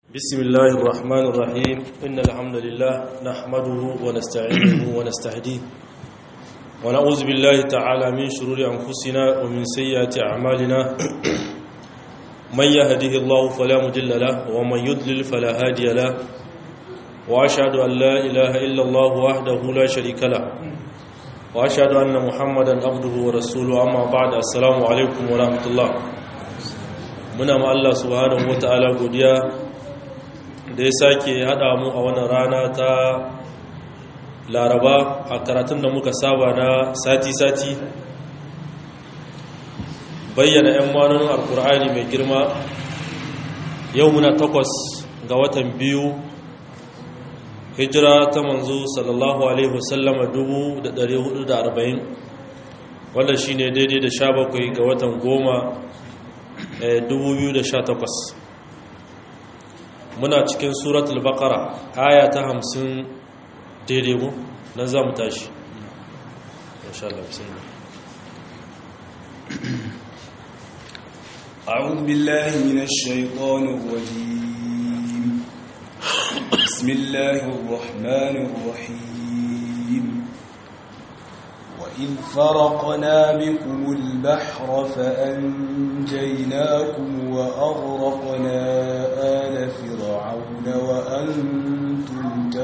بسم الله الرحمن الرحيم إن الحمد لله نحمده ونستعينه ونستهديه ونعوذ بالله تعالى من شرور أنفسنا ومن سيئات أعمالنا من يهده الله فلا مضل له ومن يضلل فلا هادي له وأشهد أن لا إله إلا الله وحده لا شريك له وأشهد أن محمدا عبده ورسوله أما بعد السلام عليكم ورحمة الله muna ma Allah subhanahu wata'ala godiya da ya sake haɗa mu a wannan rana ta laraba a karatun da muka saba na sati-sati bayyana 'yan manonin alkur'ani mai girma yau muna takwas ga watan biyu hijira ta manzo sallallahu alaihi wasallama 1440 wanda shi ne daidai da 17 ga watan goma 2018 muna cikin suratul baqara aya ta 50 daidai mu nan za mu tashi insha Allah bismillah أعوذ بالله من الشيطان الرجيم بسم الله الرحمن الرحيم وإذ فرقنا بكم البحر فأنجيناكم وأغرقنا آل فرعون وأنتم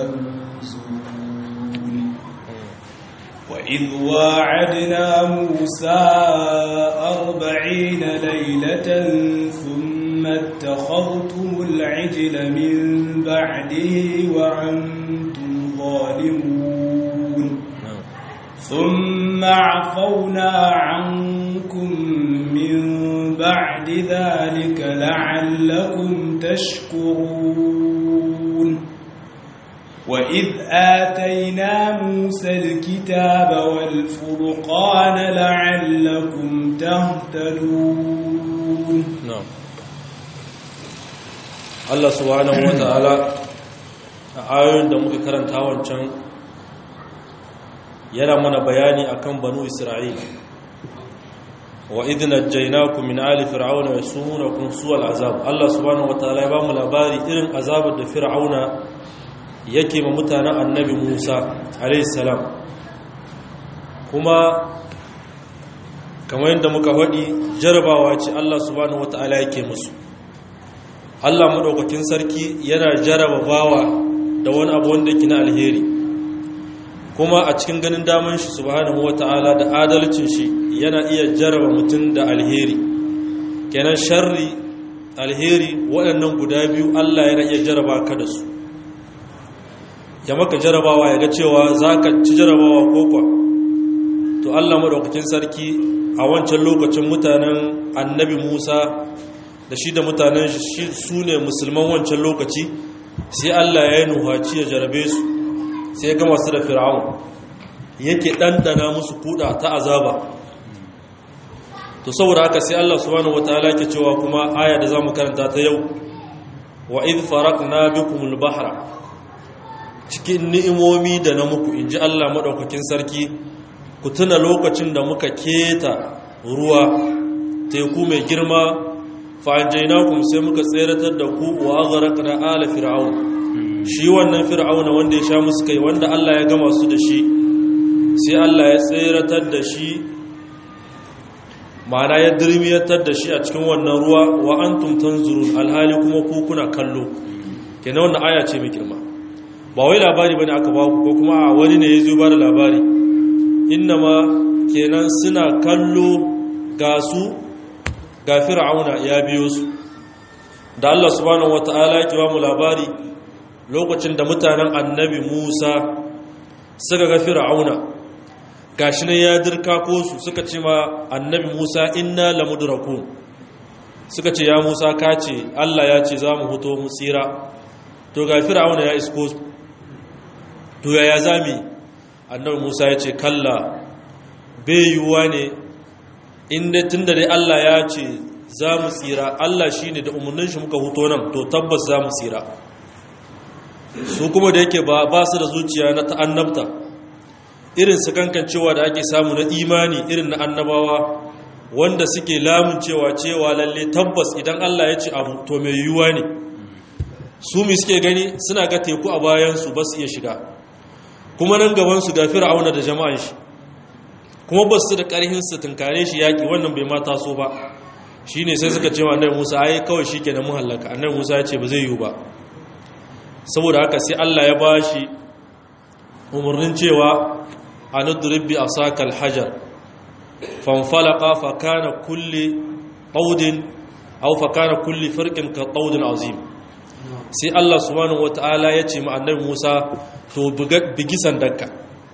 تنزلون وإذ واعدنا موسى أربعين ليلة ثم اتخذتم العجل من بعده وأنتم ظالمون ثم عفونا عنكم من بعد ذلك لعلكم تشكرون وإذ آتينا موسى الكتاب والفرقان لعلكم تهتدون نعم Allah subhanahu wa ta'ala a ayoyin da muka karanta wancan yana mana bayani akan banu isra'il wa idh najaynakum min ali fir'auna yasumunakum su'al azab Allah subhanahu wataala ya bamu labari irin azabar da fir'auna yake ma mutanen annabi Musa alayhi salam kuma kamar yadda muka faɗi jarabawa ce Allah subhanahu wataala yake musu Allah madaukakin sarki yana jaraba bawa da wani abu wanda yake na alheri kuma a cikin ganin daman shi subhanahu wata'ala da adalcin shi yana iya jaraba mutum da alheri kenan sharri alheri waɗannan guda biyu Allah yana iya jaraba ka da su ya maka jarabawa ya ga cewa za ka ci jarabawa ko kwa to Allah maɗaukakin sarki a wancan lokacin mutanen annabi Musa da shi da mutanen shi su ne musulman wancan lokaci sai Allah ya yi nuhaci ya jarabe su sai ga masu da fir'aun yake ɗanɗana musu kuɗa ta azaba to saboda haka sai Allah subhanahu wataala ke cewa kuma aya da zamu karanta ta yau wa id faraqna bikumul bahra cikin ni'imomi da na muku inji Allah madaukakin sarki ku tuna lokacin da muka keta ruwa teku mai girma fa anjaynakum sai muka tseratar da ku wa aghraqna ala fir'aun shi wannan fir'auna wanda ya sha musu kai wanda Allah ya gama su da shi sai Allah ya tseratar da shi ma'ana ya dirmiyatar da shi a cikin wannan ruwa wa antum tanzurun alhali kuma ku kuna kallo kenan wannan aya ce mai girma ba wai labari bane aka baku ko kuma a wani ne ya zo ba da labari innama kenan suna kallo ga su ga fir'auna ya biyo su da Allah subhanahu wataala ya ba mu labari lokacin da mutanen annabi Musa suka ga Fir'auna gashi ne ya dirka ko su suka ce ma annabi Musa inna lamudrakun suka ce ya Musa ka ce Allah ya ce za mu huto mu tsira to ga Fir'auna ya isko to ya ya zami annabi Musa ya ce kalla bai yiwuwa ne inda tunda dai Allah ya ce za mu tsira Allah shine da umarnin shi muka huto nan to tabbas za mu tsira su kuma da yake ba su da zuciya na ta'annabta irin su kankan cewa da ake samu na imani irin na annabawa wanda suke lamun cewa cewa lalle tabbas idan Allah ya ce abu to mai yiwuwa ne su mi suke gani suna ga teku a bayansu ba su iya shiga kuma nan gabansu ga fir'auna da jama'an shi kuma ba su da ƙarhin su tunkare shi yaƙi wannan bai ma taso ba shi ne sai suka ce wa annabi musa ai kawai shi ke da muhallaka annabi musa ya ce ba zai yiwu ba saboda haka sai allah ya ba shi umarnin cewa a nuduribbi a sakal hajar fanfalaka fakana kulle ƙaudin au fakana kulle farkin ka ƙaudin azim sai allah subhanahu wata'ala ya ce ma annabi musa to bigi sandanka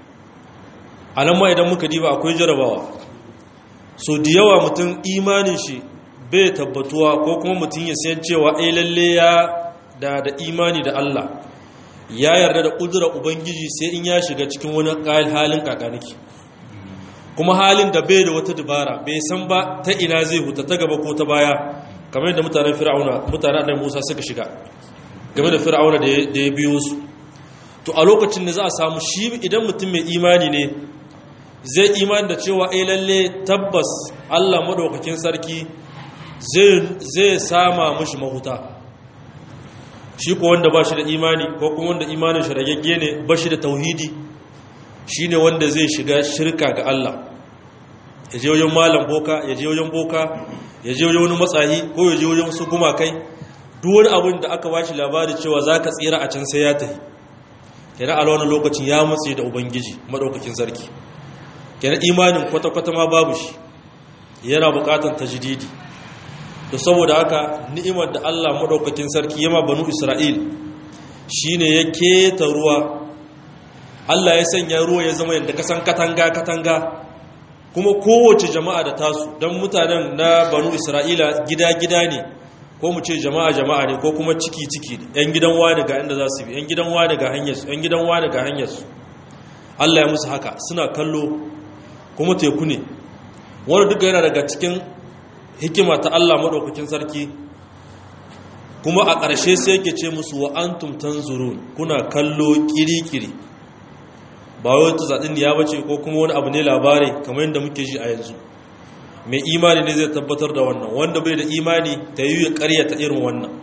a nan ma idan muka diba akwai jarabawa so da yawa mutum imanin shi bai tabbatuwa ko kuma mutum ya sayan cewa ai lalle ya da da imani da Allah ya yarda da kudura ubangiji sai in ya shiga cikin wani halin kakaniki kuma halin da bai da wata dubara bai san ba ta ina zai huta ta gaba ko ta baya kamar yadda mutanen fir'auna mutanen annabi Musa suka shiga game da fir'auna da ya biyo su to a lokacin da za a samu shi idan mutum mai imani ne zai imani da cewa ai lalle tabbas Allah madaukakin sarki zai sama mashi mahuta shi ko wanda ba shi da imani ko kuma wanda imanin shi ragagge ne ba shi da tauhidi shi ne wanda zai shiga shirka ga Allah ya je wajen malam boka ya je wajen boka ya je wajen wani matsayi ko ya je wajen wasu gumakai duk wani abin da aka bashi labari cewa za ka tsira a can sai ya tafi kenan a wani lokacin ya matse da ubangiji maɗaukakin sarki kenan imanin kwata-kwata ma babu shi yana buƙatar tajdidi to saboda haka ni'imar da Allah madaukakin sarki yama banu Isra'il shine ya keta ruwa Allah ya sanya ruwa ya zama yadda kasan katanga katanga kuma kowace jama'a da tasu don mutanen na banu Isra'ila gida-gida ne ko mu ce jama'a jama'a ne ko kuma ciki-ciki yan gidan wani ga inda za su bi yan gidan wani ga hanyarsu yan gidan wani ga hanyarsu Allah ya musu haka suna kallo kuma teku ne wani duka yana daga cikin hikima ta Allah maɗaukakin sarki kuma a ƙarshe sai yake ce musu wa antum tanzurun kuna kallo kiri-kiri ba wai ta zaɗin ya bace ko kuma wani abu ne labari kamar yadda muke ji a yanzu mai imani ne zai tabbatar da wannan wanda bai da imani ta yi ya ƙaryata irin wannan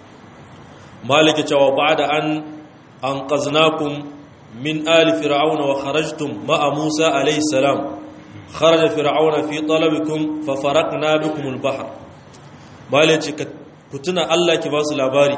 maliki cewa ba da an an ƙaznakun min ali fir'auna wa kharajtum ma'a musa alayhi salam خرج فرعون في طلبكم ففرقنا بكم البحر bale ce ku tuna Allah ki ba su labari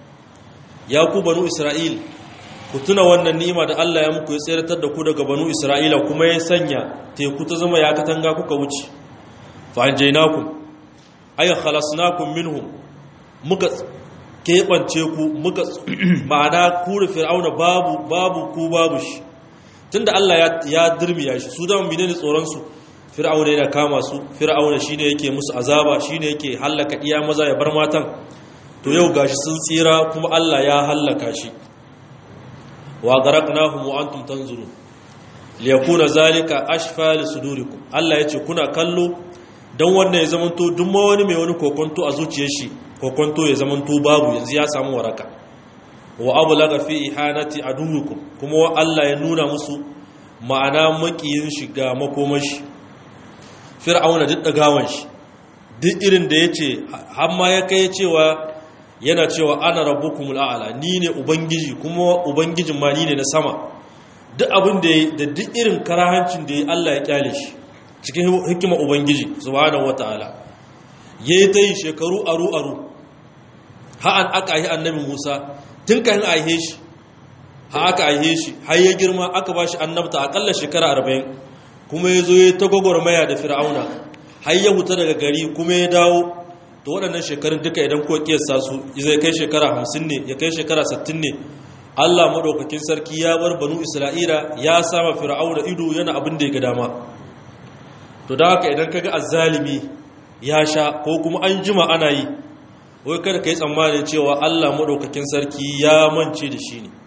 ya ku banu Isra'il ku tuna wannan ni'ima da Allah ya muku ya tseratar da ku daga banu Isra'ila kuma ya sanya teku ta zama ya katanga kuka wuce fa anjaynakum ay khalasnakum minhum muka kebance ku muka ma'ana ku da fir'auna babu babu ku babu shi tunda Allah ya dirmiya shi su dama menene tsoron su fir'auna yana kama su fir'auna shine yake musu azaba shine yake hallaka iya maza ya bar matan to yau gashi sun tsira kuma Allah ya hallaka shi wa garaknahum wa antum tanzurun liyakuna zalika ashfa li sudurikum Allah yace kuna kallo dan wannan ya zamanto duk ma wani mai wani kokonto a zuciyar shi kokonto ya zamanto babu yanzu ya samu waraka wa ablaga fi ihanati aduwikum kuma Allah ya nuna musu ma'ana makiyin shiga makomashi fir'auna duk dagawan shi duk irin da yace har ma ya kai cewa yana cewa ana rabbukumul a'la ni ne ubangiji kuma ubangijin ma ni ne na sama duk abin da da duk irin karahancin da Allah ya kyale shi cikin hikima ubangiji subhanahu wataala yayi ta yi shekaru aru aru ha an aka yi annabi Musa tun kan aihe shi ha aka aihe shi har ya girma aka ba shi annabta akalla shekara arba'in kuma ya zo ya ta gwagwarmaya da fir'auna har ya huta daga gari kuma ya dawo to waɗannan shekarun duka idan ko kiyasta su zai kai shekara hamsin ne ya kai shekara sittin ne allah maɗaukakin sarki ya bar banu isra'ila ya sama fir'auna ido yana abin da ya ga dama to da haka idan kaga azzalimi ya sha ko kuma an jima ana yi wai kada ka yi tsammanin cewa Allah maɗaukakin sarki ya mance da shi ne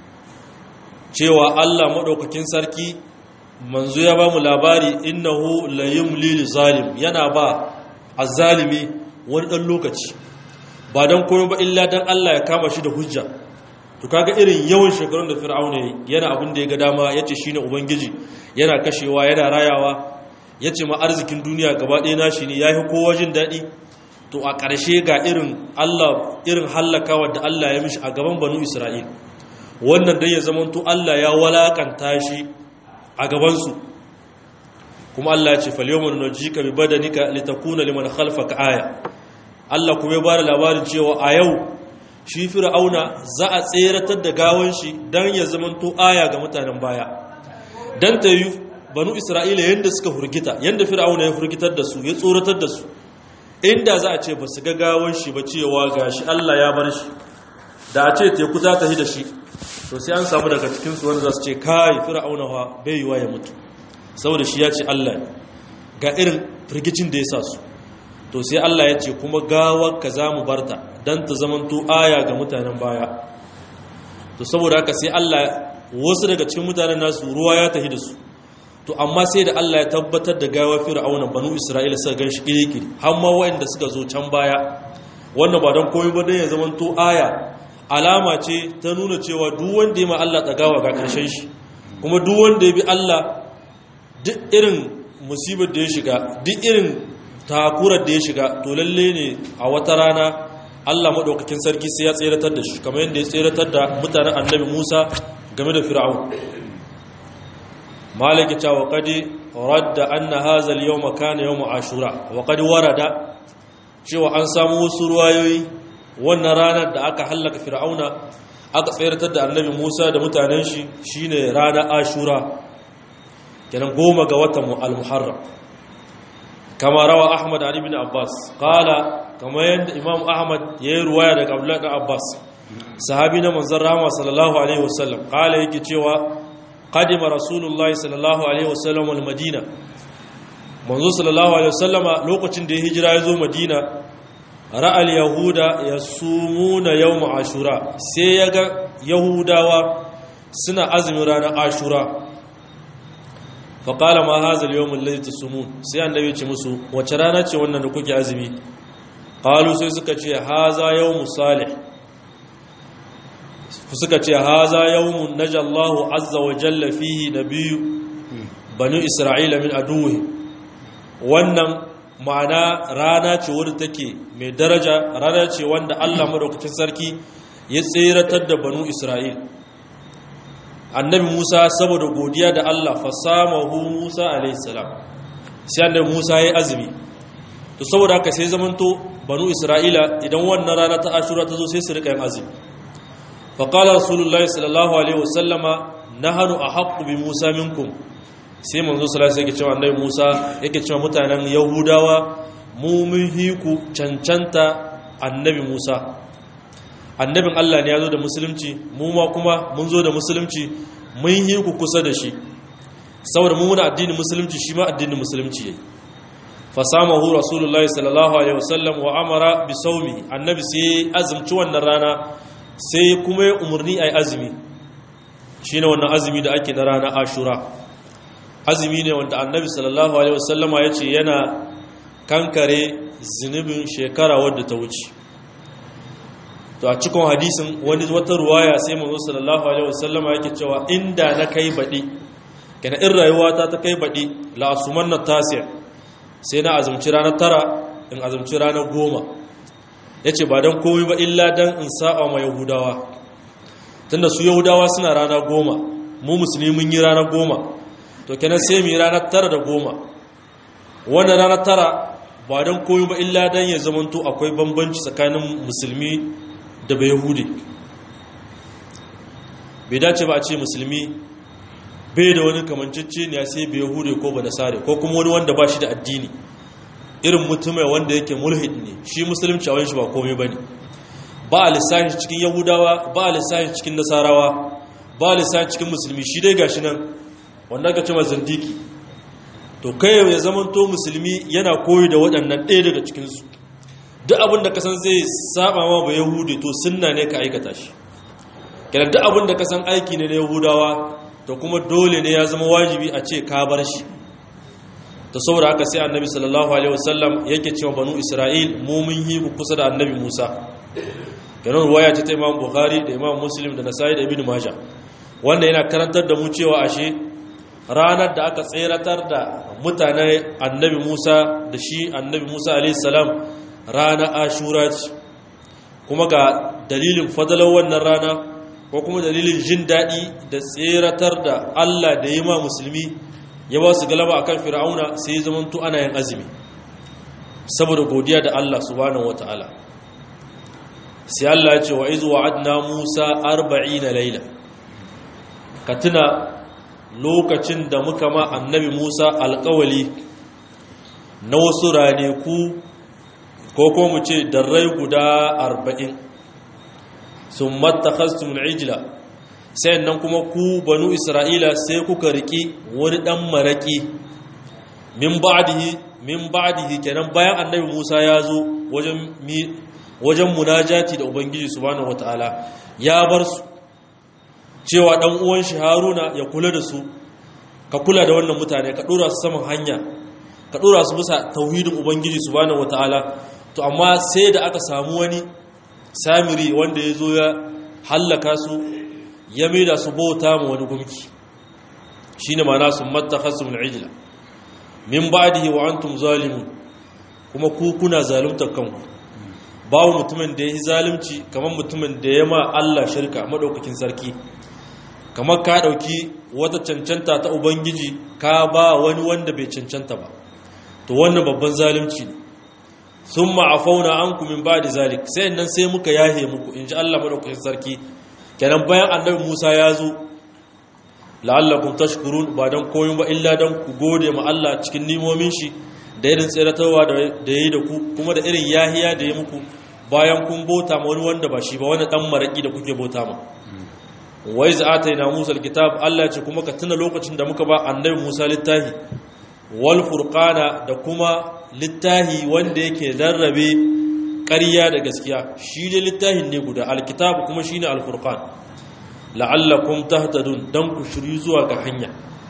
cewa Allah maɗaukakin sarki manzo ya ba mu labari innahu la yumli zalim yana ba azzalimi wani ɗan lokaci ba don koyo ba illa don Allah ya kama shi da hujja to kaga irin yawan shekarun da fir'auna yana abin da ya ga dama yace shine ubangiji yana kashewa yana rayawa yace ma arzikin duniya gaba ɗaya nashi ne yayi kowa jin daɗi to to a ƙarshe ga irin Allah irin hallakawa da Allah ya mishi a gaban banu Isra'il wannan dai ya zamanto Allah ya walakanta shi a gabansu kuma Allah ya ce falyawman nujika bi badanika litakuna liman khalfaka aya Allah kuma ya bada labarin cewa a yau shi fir'auna za a tseratar da gawan shi dan ya zamanto aya ga mutanen baya dan ta yi banu Isra'ila yanda suka hurgita yanda fir'auna ya hurgitar da su ya tsoratar da su inda za a ce ba su ga gawan shi ba cewa gashi Allah ya bar shi da a ce teku za ta hi da shi to sai an samu daga cikinsu wanda za su ce kai fir'auna fa bai yiwa ya mutu saboda shi ya ce Allah ne ga irin firgicin da ya sa su to sai Allah ya ce kuma gawar ka za mu barta don ta zamanto aya ga mutanen baya to saboda haka sai Allah wasu daga cikin mutanen nasu ruwa ya tahi da su to amma sai da Allah ya tabbatar da gawar fir'auna banu Isra'ila suka ganshi kirikiri har ma waɗanda suka zo can baya wannan ba don komai ba dan ya zamanto aya alama ce ta nuna cewa duk wanda ya ma Allah tsagawa ga ƙarshen shi kuma duk wanda ya bi Allah duk irin musibar da ya shiga duk irin takurar da ya shiga to lalle ne a wata rana Allah maɗaukakin sarki sai ya tseratar da shi kamar yadda ya tseratar da mutanen annabi Musa game da Fir'aun maliki ta waƙadi radda anna hadha al-yawma kana yawm ashura waƙadi warada cewa an samu wasu ruwayoyi wannan ranar da aka hallaka fir'auna aka tsayartar da annabi musa da mutanen shi shine ranar ashura kenan goma ga watan al-muharram kama rawa ahmad ali bin abbas qala kama yadda imam ahmad ya yi ruwaya daga abdullahi bin abbas sahabi na manzon rahama sallallahu alaihi wasallam qala yake cewa qadima rasulullahi sallallahu alaihi wasallam al-madina manzo sallallahu alaihi wasallama lokacin da ya hijira ya zo madina ra'al yahuda ya sumuna yawm ashura sai ya ga yahudawa suna azumin ranar ashura faƙala ma hazal yawon lalita sumun sai annabi ce musu wace rana ce wannan da kuke azumi ƙalu sai suka ce haza yawon salih suka ce haza yawon najallahu azza wa jalla fihi na biyu banu isra'ila min aduwi wannan ma'ana rana ce wadda take mai daraja rana ce wanda Allah madaukakin sarki ya tseratar da banu Isra'il annabi Musa saboda godiya da Allah fasamahu Musa alayhi salam sai annabi Musa ya azumi to saboda haka sai zamanto banu Isra'ila idan wannan rana ta Ashura ta zo sai su rika yin azumi fa qala rasulullahi sallallahu alaihi wasallama nahnu ahaqqu bi Musa minkum sai manzo sallallahu alaihi wasallam cewa annabi Musa yake cewa mutanen Yahudawa mu mun hiku cancanta annabi Musa annabin Allah ne ya zo da musulunci mu ma kuma mun zo da musulunci mun hiku kusa da shi saboda mu muna addinin musulunci shi ma addinin musulunci yayi fasamahu rasulullahi sallallahu alaihi wasallam wa amara bi sawmi annabi sai azumci wannan rana sai kuma ya umurni ai azumi shine wannan azumi da ake na rana Ashura azumi ne wanda annabi sallallahu alaihi wasallama ya ce yana kankare zunubin shekara wadda ta wuce to a cikin hadisin wani wata ruwaya sai manzo sallallahu alaihi wasallama yake cewa inda na kai baɗi kana in rayuwata ta kai baɗi la asumanna tasi sai na azumci ranar tara in azumci ranar goma yace ba dan komai ba illa dan in sa'a ma yahudawa tunda su yahudawa suna rana goma mu musulmi mun yi rana goma to kenan sai mu yi ranar tara da goma wannan ranar tara ba don koyi ba illa don ya zamanto akwai bambanci tsakanin musulmi da bai yahudi bai dace ba a ce musulmi bai da wani kamancicci ne sai bai yahudi ko ba nasare ko kuma wani wanda ba shi da addini irin mutum wanda yake mulhid ne shi musulunci a wani shi ba komai ba ne ba a lissafi cikin yahudawa ba a lissafi cikin nasarawa ba a lissafi cikin musulmi shi dai gashi nan wanda aka ce mazandiki to kai ya zamanto musulmi yana koyi da waɗannan ɗaya daga cikinsu duk abin da kasan zai saba ma ba yahudi to sunna ne ka aikata shi kenan duk abin da kasan aiki ne na yahudawa to kuma dole ne ya zama wajibi a ce ka bar shi to saboda haka sai annabi sallallahu alaihi wasallam yake cewa banu isra'il mu mun yi kusa da annabi musa kenan ruwaya ce ta imam bukhari da imam muslim da nasai da ibn majah wanda yana karantar da mu cewa ashe ranar da aka tseratar da mutane annabi musa da shi annabi musa alaihissalam rana ashura ce kuma ga dalilin fadalar wannan rana ko kuma dalilin jin daɗi da tseratar da Allah da yi ma musulmi ya ba su galaba akan fir'auna sai zamanto ana yin azumi saboda godiya da Allah subhanahu wataala sai Allah ya ce wa izu wa'adna Musa 40 laila ka tuna lokacin da muka ma annabi Musa alƙawali na wasu raneku ko kuma mu ce darrai guda 40 sun mattakhastum al'ijla sai nan kuma ku banu isra'ila sai kuka riki wani dan maraki min ba'dihi min ba'dihi kenan bayan annabi Musa ya zo wajen wajen munajati da ubangiji subhanahu wataala ya bar su cewa dan uwan shi Haruna ya kula da su ka kula da wannan mutane ka dora su saman hanya ka dora su bisa tauhidin ubangiji subhanahu wataala to amma sai da aka samu wani samiri wanda ya zo ya hallaka su ya maida su bauta ma wani gumki shine ma'ana sun mattakhasum al'ijla min ba'dihi wa antum zalimun kuma ku kuna zaluntar kanku babu mutumin da ya yi zalunci kamar mutumin da ya ma Allah shirka madaukakin sarki kamar ka dauki wata cancanta ta ubangiji ka ba wani wanda bai cancanta ba to wannan babban zalunci ne thumma afauna ankum min ba'di zalik sai nan sai muka yahe muku inji Allah madaukakin sarki kenan bayan annabi Musa ya zo la'allakum tashkurun ba dan koyon ba illa dan ku gode ma Allah cikin nimomin shi da irin tsiratarwa da yayi da ku kuma da irin yahiya da ya muku bayan kun bota ma wani wanda ba shi ba wani dan maraki da kuke bota ma wa iz atayna Musa alkitab Allah ce kuma ka tuna lokacin da muka ba annabi Musa littafi wal furqana da kuma littafi wanda yake rarrabe ƙarya da gaskiya shi ne littafin ne guda alkitab kuma shine alfurqan la'allakum tahtadun dan ku shiri zuwa ga hanya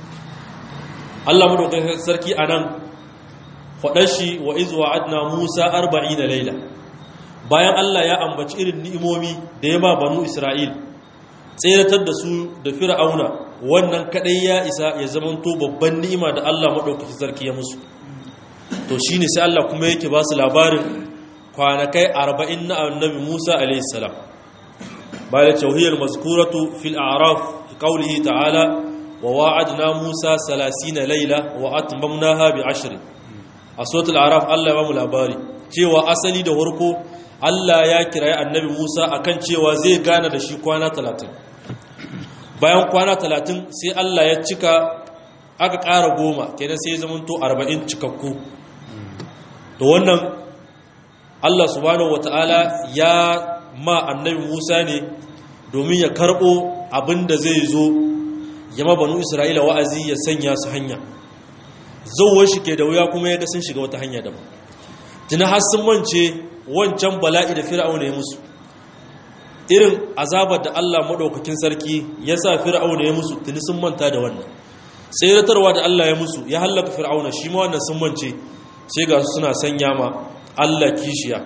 Allah madaukakin sarki anan faɗar shi wa iz wa'adna Musa 40 laila bayan Allah ya ambaci irin ni'imomi da ya ba banu Isra'il tseratar da su da fir'auna wannan kadai ya isa ya zamanto babban ni'ima da Allah madaukakin sarki ya musu to shine sai Allah kuma yake ba su labarin kwanakai 40 na annabi Musa alayhi salam bala tauhiyar mazkuratu fil a'raf qawlihi ta'ala wa wa'adna Musa 30 layla wa atmamnaha bi 10 a suratul a'raf Allah ya ba mu labari cewa asali da warko Allah ya kirayi annabi Musa akan cewa zai gana da shi kwana 30 bayan kwana 30 sai Allah ya cika aka ƙara goma kenan sai ya zamanto 40 cikakku to wannan Allah subhanahu wata'ala ya ma annabi Musa ne domin ya karɓo abin da zai zo ya mabanu Isra'ila wa'azi ya sanya su hanya zauwar shi ke da wuya kuma ya ga sun shiga wata hanya daban tuna har sun mance wancan bala'i da fir'auna ya musu irin azabar da Allah maɗaukakin sarki ya sa fir'auna ya musu tuni sun manta da wannan tseratarwa da Allah ya musu ya hallaka fir'auna shi ma wannan sun mance sai ga su suna sanya ma Allah kishiya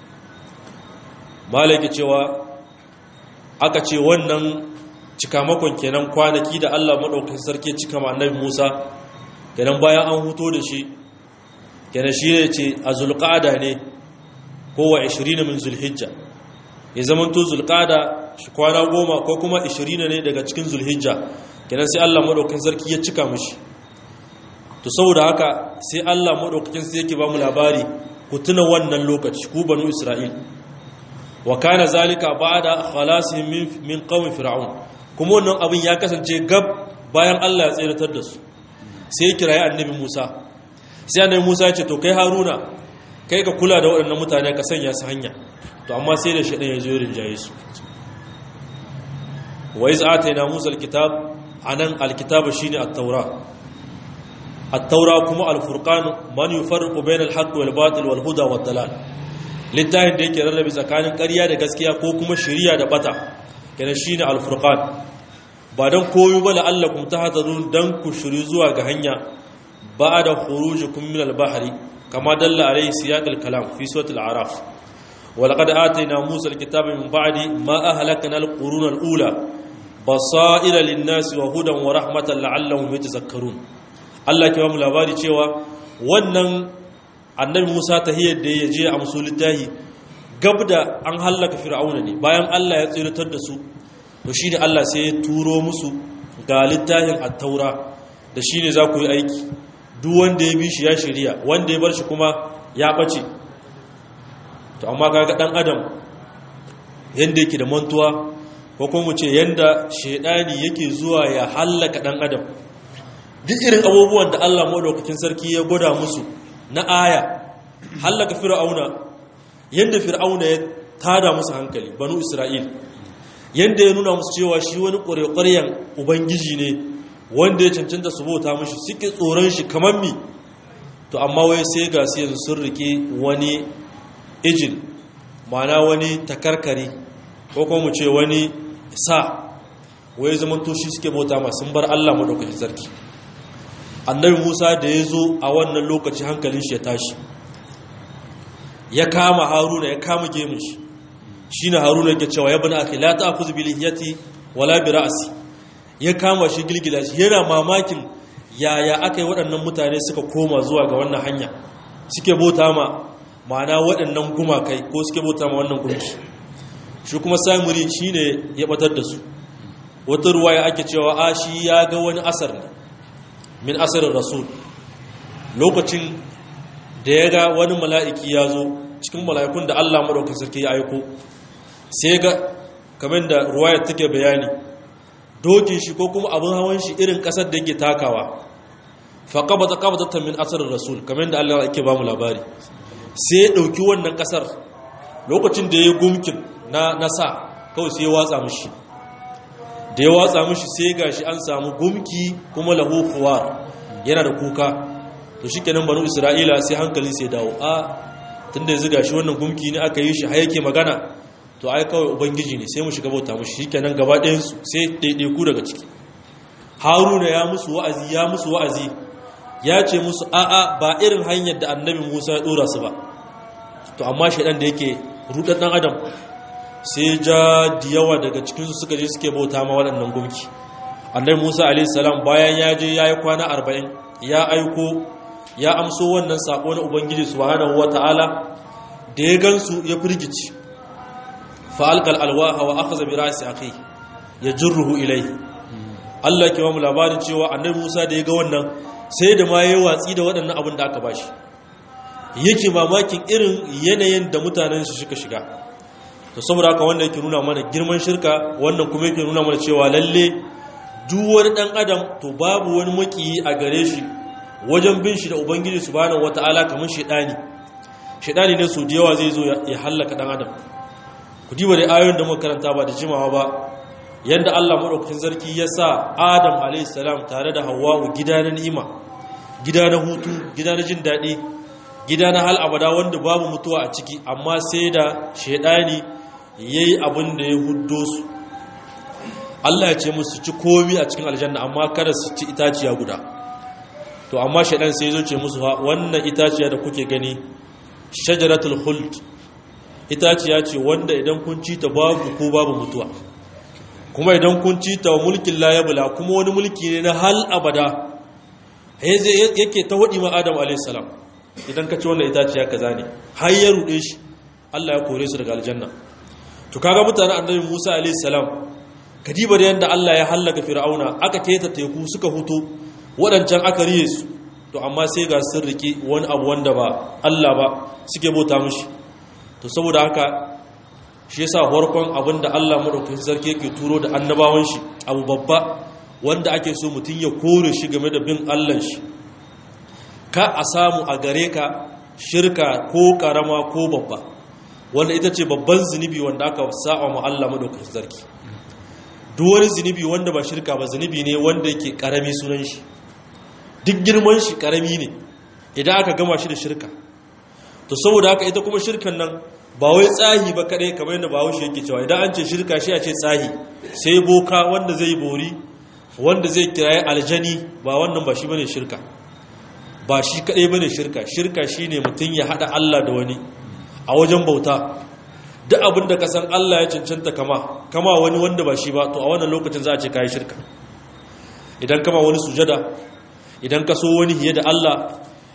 malaki cewa aka ce wannan cikamakon kenan kwanaki da Allah maɗaukakin sarki cika ma annabi Musa kenan bayan an huto da shi kenan shi ne ce a zulƙada ne kowa 20 min zulhijja ya zamanto zulƙada shi kwana goma ko kuma 20 ne daga cikin zulhijja kenan sai Allah maɗaukakin sarki ya cika mushi to saboda haka sai Allah maɗaukakin sai yake ba mu labari ku tuna wannan lokaci ku banu Isra'il wa kana zalika ba'da khalasihim min min qaumi fir'aun kuma wannan abin ya kasance gab bayan Allah ya tsiratar da su sai ya kirayi annabi Musa sai annabi Musa ya ce to kai Haruna kai ka kula da waɗannan mutane ka sanya su hanya to amma sai da shaɗan ya zo rinjaye su wa iz atayna Musa alkitab anan alkitab shine at-taura at-taura kuma al-furqan man yufarriqu bayna al-haqqi wal batil wal huda wad dalal littafin da yake rarrabe tsakanin ƙarya da gaskiya ko kuma shari'a da bata kenan shine al-furqan ba dan koyo ba la'allakum tahtadun dan ku shiri zuwa ga hanya ba'da khurujikum min al-bahri kama dalla alayhi siyaq al-kalam fi suratul a'raf ولقد آتينا موسى الكتاب من بعد ما أهلكنا القرون الأولى بصائر للناس وهدى ورحمة لعلهم يتذكرون Allah ke ba mu labari cewa wannan annabi musa tahiyar da ya je a musu littahi gab da an hallaka fir'auna ne bayan allah ya tsiratar da su to shi ne allah sai ya turo musu ga littahin attaura da shi ne za ku yi aiki duk wanda ya bi shi ya shirya wanda ya bar shi kuma ya ɓace to amma kaga ɗan adam yadda yake da mantuwa ko kuma mu ce yadda shaidani yake zuwa ya hallaka ɗan adam duk irin abubuwan da allah maɗaukakin sarki ya gwada musu na aya hallaka fir'auna yadda fir'auna ya tada musu hankali banu isra'il yadda ya nuna musu cewa shi wani ƙwarƙwaryen ubangiji ne wanda ya cancanta su bauta mashi suke tsoron shi kamar mi to amma wai sai ga su yanzu sun rike wani ijil ma'ana wani takarkari ko kuma mu ce wani sa wai zaman toshi suke bauta ma sun bar Allah madaukakin sarki annabi Musa da ya zo a wannan lokaci hankalin shi ya tashi ya kama Haruna ya kama gemun shi shine Haruna yake cewa ya bani akhi la ta'khudh bi lihiyati wala bi ra'si ya kama shi gilgila shi yana mamakin yaya aka yi waɗannan mutane suka koma zuwa ga wannan hanya suke bauta ma ma'ana waɗannan gumakai ko suke bauta ma wannan gunki shi kuma samuri shi ne ya ɓatar da su wata ruwa ya ake cewa a shi ya ga wani asar ne min asarin rasul lokacin da ya ga wani mala'iki ya zo cikin mala'ikun da allah maɗaukar sarki ya aiko sai ga kamar da ruwayar take bayani dokin shi ko kuma abin hawan shi irin kasar da yake takawa fa qabata qabatan min asar rasul kamar da Allah yake ba mu labari sai ya dauki wannan kasar lokacin da ya gumkin na nasa kawai sai ya watsa mishi da ya watsa mishi sai gashi an samu gumki kuma lahu khuwar yana da kuka to shikenan banu isra'ila sai hankali sai dawo a tunda yanzu gashi wannan gumki ne aka yi shi har yake magana to ai kawai ubangiji ne sai mu shiga bauta mushi shikenan gaba ɗayansu sai ɗaiɗaiku daga ciki haruna ya musu wa'azi ya musu wa'azi ya ce musu a'a ba irin hanyar da annabi musa ya ɗora su ba to amma shaidan da yake rudar ɗan adam sai ja da yawa daga cikinsu suka je suke bauta ma waɗannan gumki annabi musa alaihissalam bayan ya je ya yi kwana arba'in ya aiko ya amso wannan saƙo na ubangiji subhanahu wata'ala da ya gansu ya firgici fa'alƙal alwaha wa aka zabi rasi a kai ya jirruhu ilai Allah ke mamu labarin cewa annabi Musa da ya ga wannan sai da ma ya watsi da waɗannan abin da aka ba shi yake mamakin irin yanayin da mutanen su suka shiga to saboda haka wannan yake nuna mana girman shirka wannan kuma yake nuna mana cewa lalle duk wani ɗan adam to babu wani makiyi a gare shi wajen bin shi da ubangiji subhanahu wataala kamar shedani shedani ne su da yawa zai zo ya hallaka ɗan adam ku diba da ayoyin da muka karanta ba da jimawa ba yanda Allah madaukakin sarki ya sa Adam alayhis salam tare da Hawwa gida na ni'ima gida na hutu gida na jin daɗi gida na hal abada wanda babu mutuwa a ciki amma sai da shedani yayi abin da ya huddo su Allah ya ce musu ci komi a cikin aljanna amma kada su ci itaciya guda to amma shedan sai ya zo ce musu wannan itaciya da kuke gani shajaratul khuld itaciya ce wanda idan kun ci ta babu ko babu mutuwa kuma idan kun ci ta mulkin layabula kuma wani mulki ne na hal abada yake ta hudi ma adam alaihissalam idan ka ci wannan itaciya kaza ne har ya rude shi Allah ya kore su daga aljanna to kaga mutanen annabi Musa alaihissalam kadiba da yanda Allah ya hallaka fir'auna aka keta teku suka huto wadancan aka riye su to amma sai ga sun riki wani abu wanda ba Allah ba suke bauta mushi to saboda haka shi yasa farkon abinda Allah madaukakin sarki yake turo da annabawan shi abu babba wanda ake so mutum ya kore shi game da bin Allah shi ka a samu a gare ka shirka ko karama ko babba wanda ita ce babban zunubi wanda aka sa'a mu Allah madaukakin sarki duk wani zunubi wanda ba shirka ba zunubi ne wanda yake karami sunan shi duk girman shi karami ne idan aka gama shi da shirka to saboda haka ita kuma shirkan nan ba wai tsahi ba kadai kamar yadda bahaushe yake cewa idan an ce shirka shi a ce tsahi sai boka wanda zai bori wanda zai kiraye aljani ba wannan ba shi bane shirka ba shi kadai bane shirka shirka shine mutum ya hada Allah da wani a wajen bauta duk abin da ka san Allah ya cancanta kama kama wani wanda ba shi ba to a wannan lokacin za a ce kai shirka idan kama wani sujada idan ka so wani hiye da Allah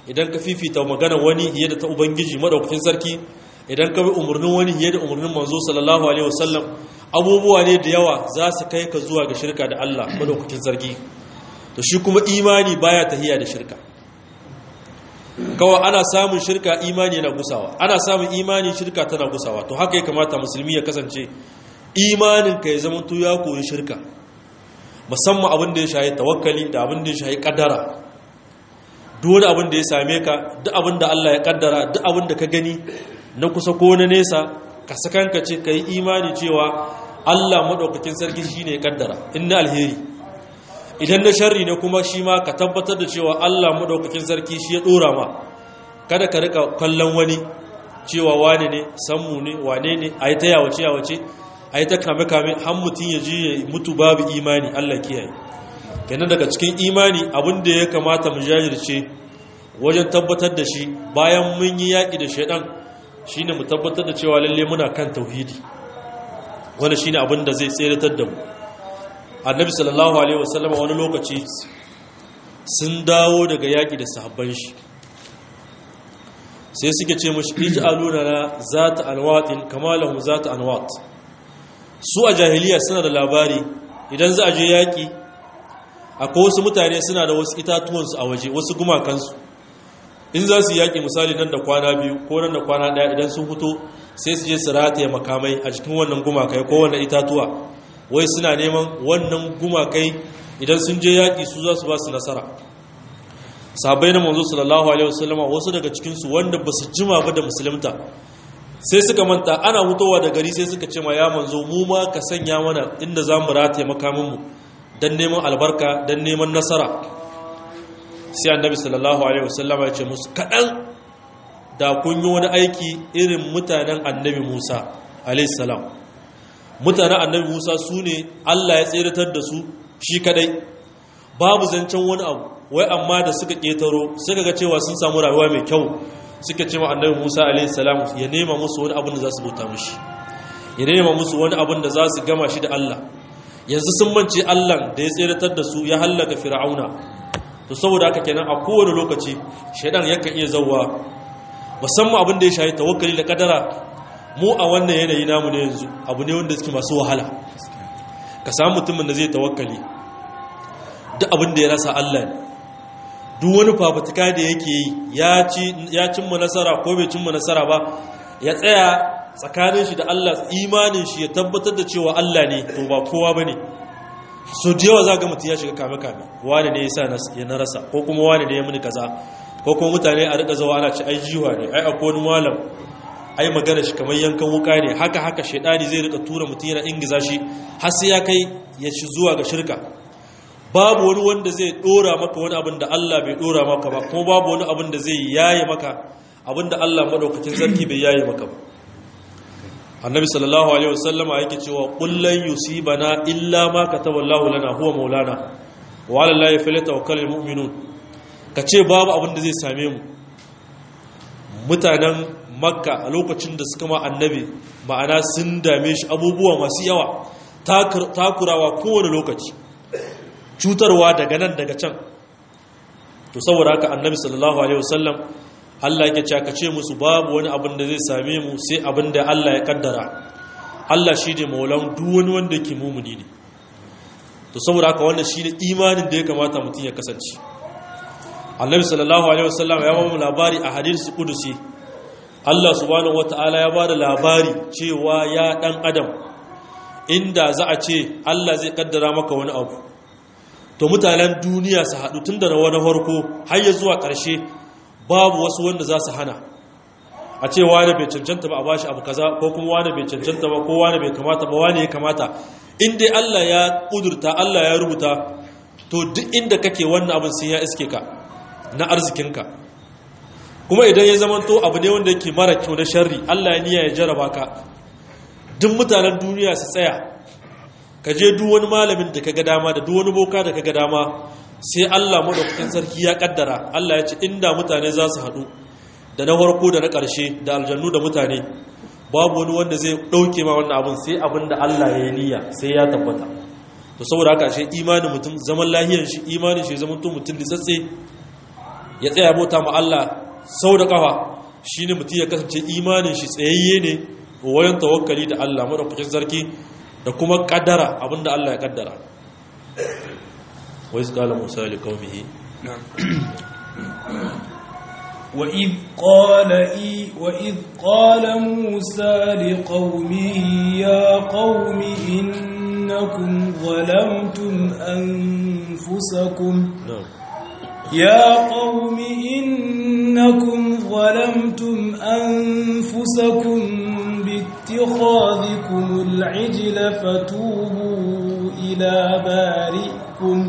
idan ka fifita magana wani fiye da ta ubangiji madaukakin sarki idan ka bi umarnin wani fiye da umarnin manzo sallallahu alaihi wasallam abubuwa ne da yawa za su kai ka zuwa ga shirka da Allah madaukakin sarki to shi kuma imani baya tahiya da shirka kawai ana samun shirka imani yana gusawa ana samun imani shirka tana gusawa to haka ya kamata musulmi ya kasance imanin ka ya zama to ya koyi shirka musamman abin da ya shahi tawakkali da abin da ya shahi kaddara duk wani abin da ya same ka duk abin da Allah ya kaddara duk abin da ka gani na kusa ko na nesa ka sakanka ce ka yi imani cewa Allah maɗaukakin sarki shi ne ya kaddara inna alheri idan na sharri ne kuma shi ma ka tabbatar da cewa Allah maɗaukakin sarki shi ya ɗora ma kada ka rika kallon wani cewa wane ne sammu ne wane ne a yi ta yawace yawace a yi ta kame kame har mutum ya ji ya mutu babu imani Allah kiyaye kenan daga cikin imani abin da ya kamata mu jajirce wajen tabbatar da shi bayan mun yi yaƙi da shaidan shine mu tabbatar da cewa lalle muna kan tauhidi wanda shine abin da zai tseratar da mu annabi sallallahu alaihi wasallam wani lokaci sun dawo daga yaƙi da sahabban shi sai suke ce mashi ij'aluna na zata anwatin kama lahum zata anwat su a jahiliya suna da labari idan za a je yaƙi akwai wasu mutane suna da wasu itatuwansu a waje wasu gumakansu in za su yaƙi misali nan da kwana biyu ko nan da kwana ɗaya idan sun fito sai su je su rataye makamai a cikin wannan gumakai ko wannan itatuwa wai suna neman wannan gumakai idan sun je yaƙi su za su ba su nasara sahabbai na manzo sallallahu alaihi wasallama wasu daga cikinsu wanda ba su jima ba da musulunta sai suka manta ana hutowa da gari sai suka ce ma ya manzo mu ma ka sanya mana inda za mu rataye makaminmu don neman albarka don neman nasara sai annabi sallallahu alaihi wasallama ya ce musu kaɗan da kun yi wani aiki irin mutanen annabi musa alaihi salam mutanen annabi musa su ne allah ya tseratar da su shi kadai babu zancen wani abu wai amma da suka ƙetaro suka ga cewa sun samu rayuwa mai kyau suka ce ma annabi musa alaihi salam ya nema musu wani abin da za su bauta mishi ya nema musu wani abin da za su gama shi da allah yanzu sun mance allah da ya tseratar da su ya hallaka fir'auna to saboda haka kenan a kowane lokaci shaidan yakan iya zauwa musamman abin da ya shayi tawakkali da kadara mu a wannan yanayi namu ne yanzu abu ne wanda suke masu wahala ka samu mutumin da zai tawakkali duk abin da ya rasa Allah ne duk wani fafutuka da yake yi ya cimma nasara ko bai cimma nasara ba ya tsaya tsakanin shi da Allah imanin shi ya tabbatar da cewa Allah ne to ba kowa bane so da yawa za ga mutum ya shiga kame-kame wani ne ya sa ya na rasa ko kuma wani ne ya muni kaza ko kuma mutane a rika zawa ana ci ai jiwa ne ai akwai wani malam ai magana shi kamar yankan wuka ne haka haka shaidani zai rika tura mutum yana ingiza shi har sai ya kai ya shi zuwa ga shirka babu wani wanda zai dora maka wani abin da Allah bai dora maka ba kuma babu wani abin da zai yaye maka abin da Allah madaukakin sarki bai yaye maka ba annabi sallallahu alaihi wasallama yake cewa kullan yusibana illa ma kataballahu lana huwa maulana wa ala allahi falyatawakkalul mu'minun kace babu abin da zai same mu mutanen makka a lokacin da suka ma annabi ma'ana sun dame shi abubuwa masu yawa takurawa kowane lokaci cutarwa daga nan daga can to saboda haka annabi sallallahu alaihi wasallam Allah yake cewa kace musu babu wani abin da zai same mu sai abin da Allah ya kaddara Allah shi ne maulan duk wani wanda yake mumuni ne to saboda haka wannan shi ne imanin da ya kamata mutum ya kasance Annabi sallallahu alaihi wasallam ya bamu labari a hadisi kudusi Allah subhanahu wataala ya bada labari cewa ya dan adam inda za a ce Allah zai kaddara maka wani abu to mutanen duniya su haɗu tun da wani farko har ya zuwa ƙarshe babu wasu wanda za su hana a ce wane bai cancanta ba a bashi abu kaza ko kuma wane bai cancanta ba ko wane bai kamata ba wane ya kamata in dai Allah ya kudurta Allah ya rubuta to duk inda kake wannan abin sai ya iske ka na arzikinka kuma idan ya zama to abu ne wanda yake mara kyau na sharri Allah ya niyya ya jaraba ka duk mutanen duniya su tsaya ka je duk wani malamin da kaga dama da duk wani boka da kaga dama sai Allah madaukakin sarki ya kaddara Allah ya ce inda mutane za su haɗu da na farko da na ƙarshe da aljannu da mutane babu wani wanda zai ɗauke ma wannan abin sai abin da Allah ya yi niyya sai ya tabbata to saboda haka shi imanin mutum zaman lahiyar shi imanin shi zaman to mutum litsatse ya tsaya bauta ma Allah sau da kafa shine mutum ya kasance imanin shi tsayayye ne wajen tawakkali da Allah madaukakin sarki da kuma kaddara abinda Allah ya kaddara wa iz qala musa li qaumihi وإذ قال إي وإذ قال موسى لقومه يا قوم إنكم ظلمتم أنفسكم na'am يا قوم إنكم ظلمتم أنفسكم باتخاذكم العجل فتوبوا إلى بارئكم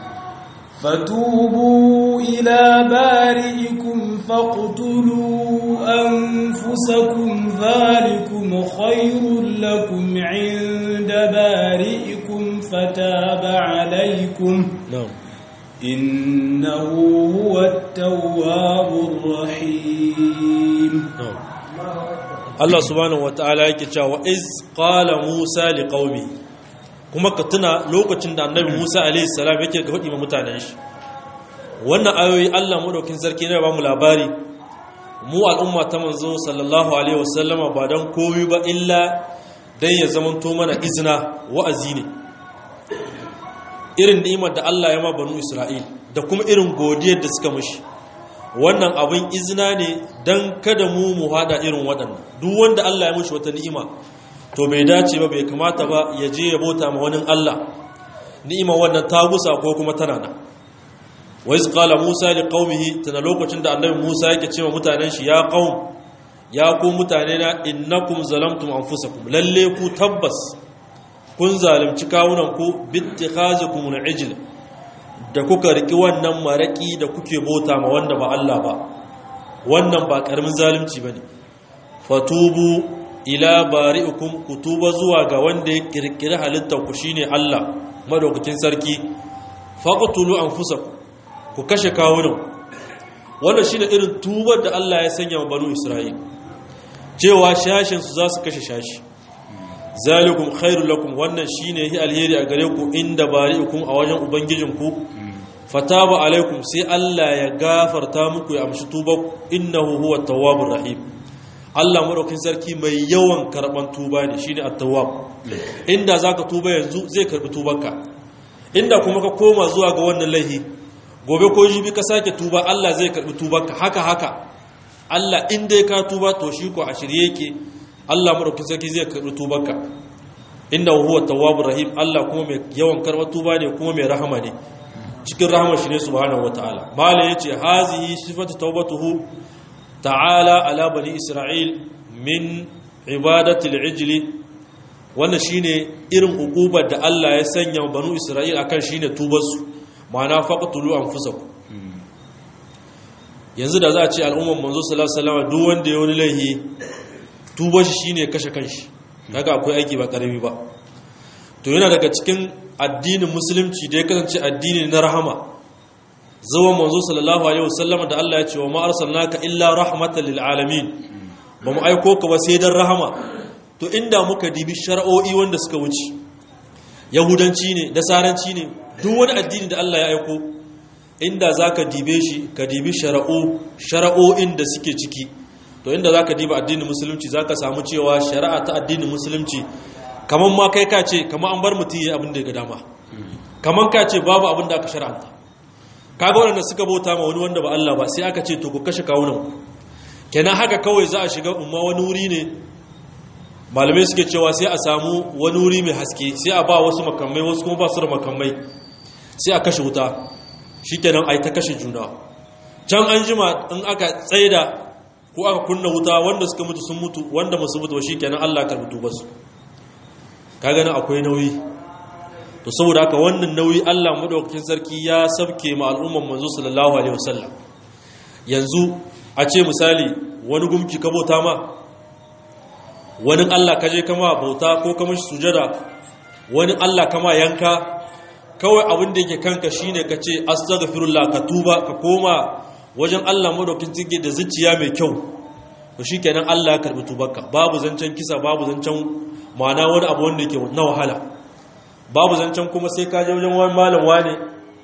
فتوبوا إلى بارئكم فاقتلوا أنفسكم ذلكم خير لكم عند بارئكم فتاب عليكم na'am إنه هو التواب الرحيم na'am Allah subhanahu wataala yake cewa iz qala Musa liqaumi kuma ka tuna lokacin da annabi Musa alaihi salam yake ga hudi ma mutanen shi wannan ayoyi Allah madaukin sarki ne ba mu labari mu al'umma ta manzo sallallahu alaihi wasallama ba dan komai ba illa dan ya zamanto mana izina wa'azi ne irin ni'imar da Allah ya ma banu Isra'il da kuma irin godiyar da suka mushi wannan abin izina ne don kada mu mu hada irin waɗannan duk wanda Allah ya mushi wata ni'ima to bai dace ba bai kamata ba ya je ya bauta ma wani Allah ni'ima wannan ta gusa ko kuma tana nan wa iz qala musa li qaumihi tana lokacin da annabi musa yake cewa mutanen shi ya qaum ya ku mutane na innakum zalamtum anfusakum lalle ku tabbas kun zalunci kawunan ku bittikhazikum al-ijl da kuka riki wannan maraki da kuke bota ma wanda ba Allah ba wannan ba karamin zalunci bane fatubu ila bari'ikum kutuba zuwa ga wanda ya kirkiri halittar ku shine Allah madaukakin sarki faqtulu anfusakum ku kashe kawunan wannan shine irin tubar da Allah ya sanya wa banu Isra'il cewa shashin su za su kashe shashi zalikum khairul lakum wannan shine hi alheri a gare ku inda bari'ikum a wajen ubangijinku fataba alaikum sai Allah ya gafarta muku ya amshi tuba innahu huwa tawwabur rahim Allah madaukakin sarki mai yawan karban tuba ne shine at-tawwab inda zaka tuba yanzu zai karbi tubanka inda kuma ka koma zuwa ga wannan laihi gobe ko jibi ka sake tuba Allah zai karbi tubanka haka haka Allah in dai ka tuba to shi ko a shirye yake Allah madaukakin sarki zai karbi tubanka inda huwa tawwabur rahim Allah kuma mai yawan karbar tuba ne kuma mai rahama ne cikin rahama shi ne subhanahu wataala mala yace hazihi sifatu tawbatuhu ta'ala ala bani isra'il min ibadati al-ijl wannan shine irin hukubar da Allah ya sanya banu isra'il akan shine tubarsu ma'ana faqtulu anfusakum yanzu da za a ce al'umman manzo sallallahu alaihi wasallam duk wanda ya wani laihi tubar shi shine kashe kanshi daga akwai aiki ba karami ba to yana daga cikin addinin musulunci da ya kasance addini na rahama zuwan manzo sallallahu alaihi wasallam da Allah ya ce wa ma arsalnaka illa rahmatan lil alamin ba mu aiko ka ba sai dan rahama to inda muka dibi shar'o'i wanda suka wuce yahudanci ne nasaranci ne duk wani addini da Allah ya aiko inda zaka dibe shi ka dibi shar'o shar'o'in da suke ciki to inda zaka diba addinin musulunci zaka samu cewa shari'a ta addinin musulunci kaman ma kai ka ce kaman an bar mutum yayi abin da ya ga dama kaman ka ce babu abin da aka shar'anta kaga wanda suka bauta ma wani wanda ba Allah ba sai aka ce to ku kashe kawunan ku kenan haka kawai za a shiga umma wani wuri ne malamai suke cewa sai a samu wani wuri mai haske sai a ba wasu makamai wasu kuma ba su da makamai sai a kashe wuta shikenan ai ta kashe juna can an jima in aka tsaida ko aka kunna wuta wanda suka mutu sun mutu wanda musu mutu shikenan Allah karbi tubarsu ka gani akwai nauyi to saboda haka wannan nauyi Allah madaukakin sarki ya sabke ma al'umman manzo sallallahu alaihi wasallam yanzu a ce misali wani gumki ka bauta ma wani Allah kaje kama bauta ko kama shi sujada wani Allah kama yanka kawai abin da yake kanka shine ka ce astaghfirullah ka tuba ka koma wajen Allah madaukakin sarki da zuciya mai kyau to shikenan Allah ya karbi tubarka babu zancen kisa babu zancen ma'ana wani abu wanda yake na wahala babu zancen kuma sai ka je wajen wani malam wane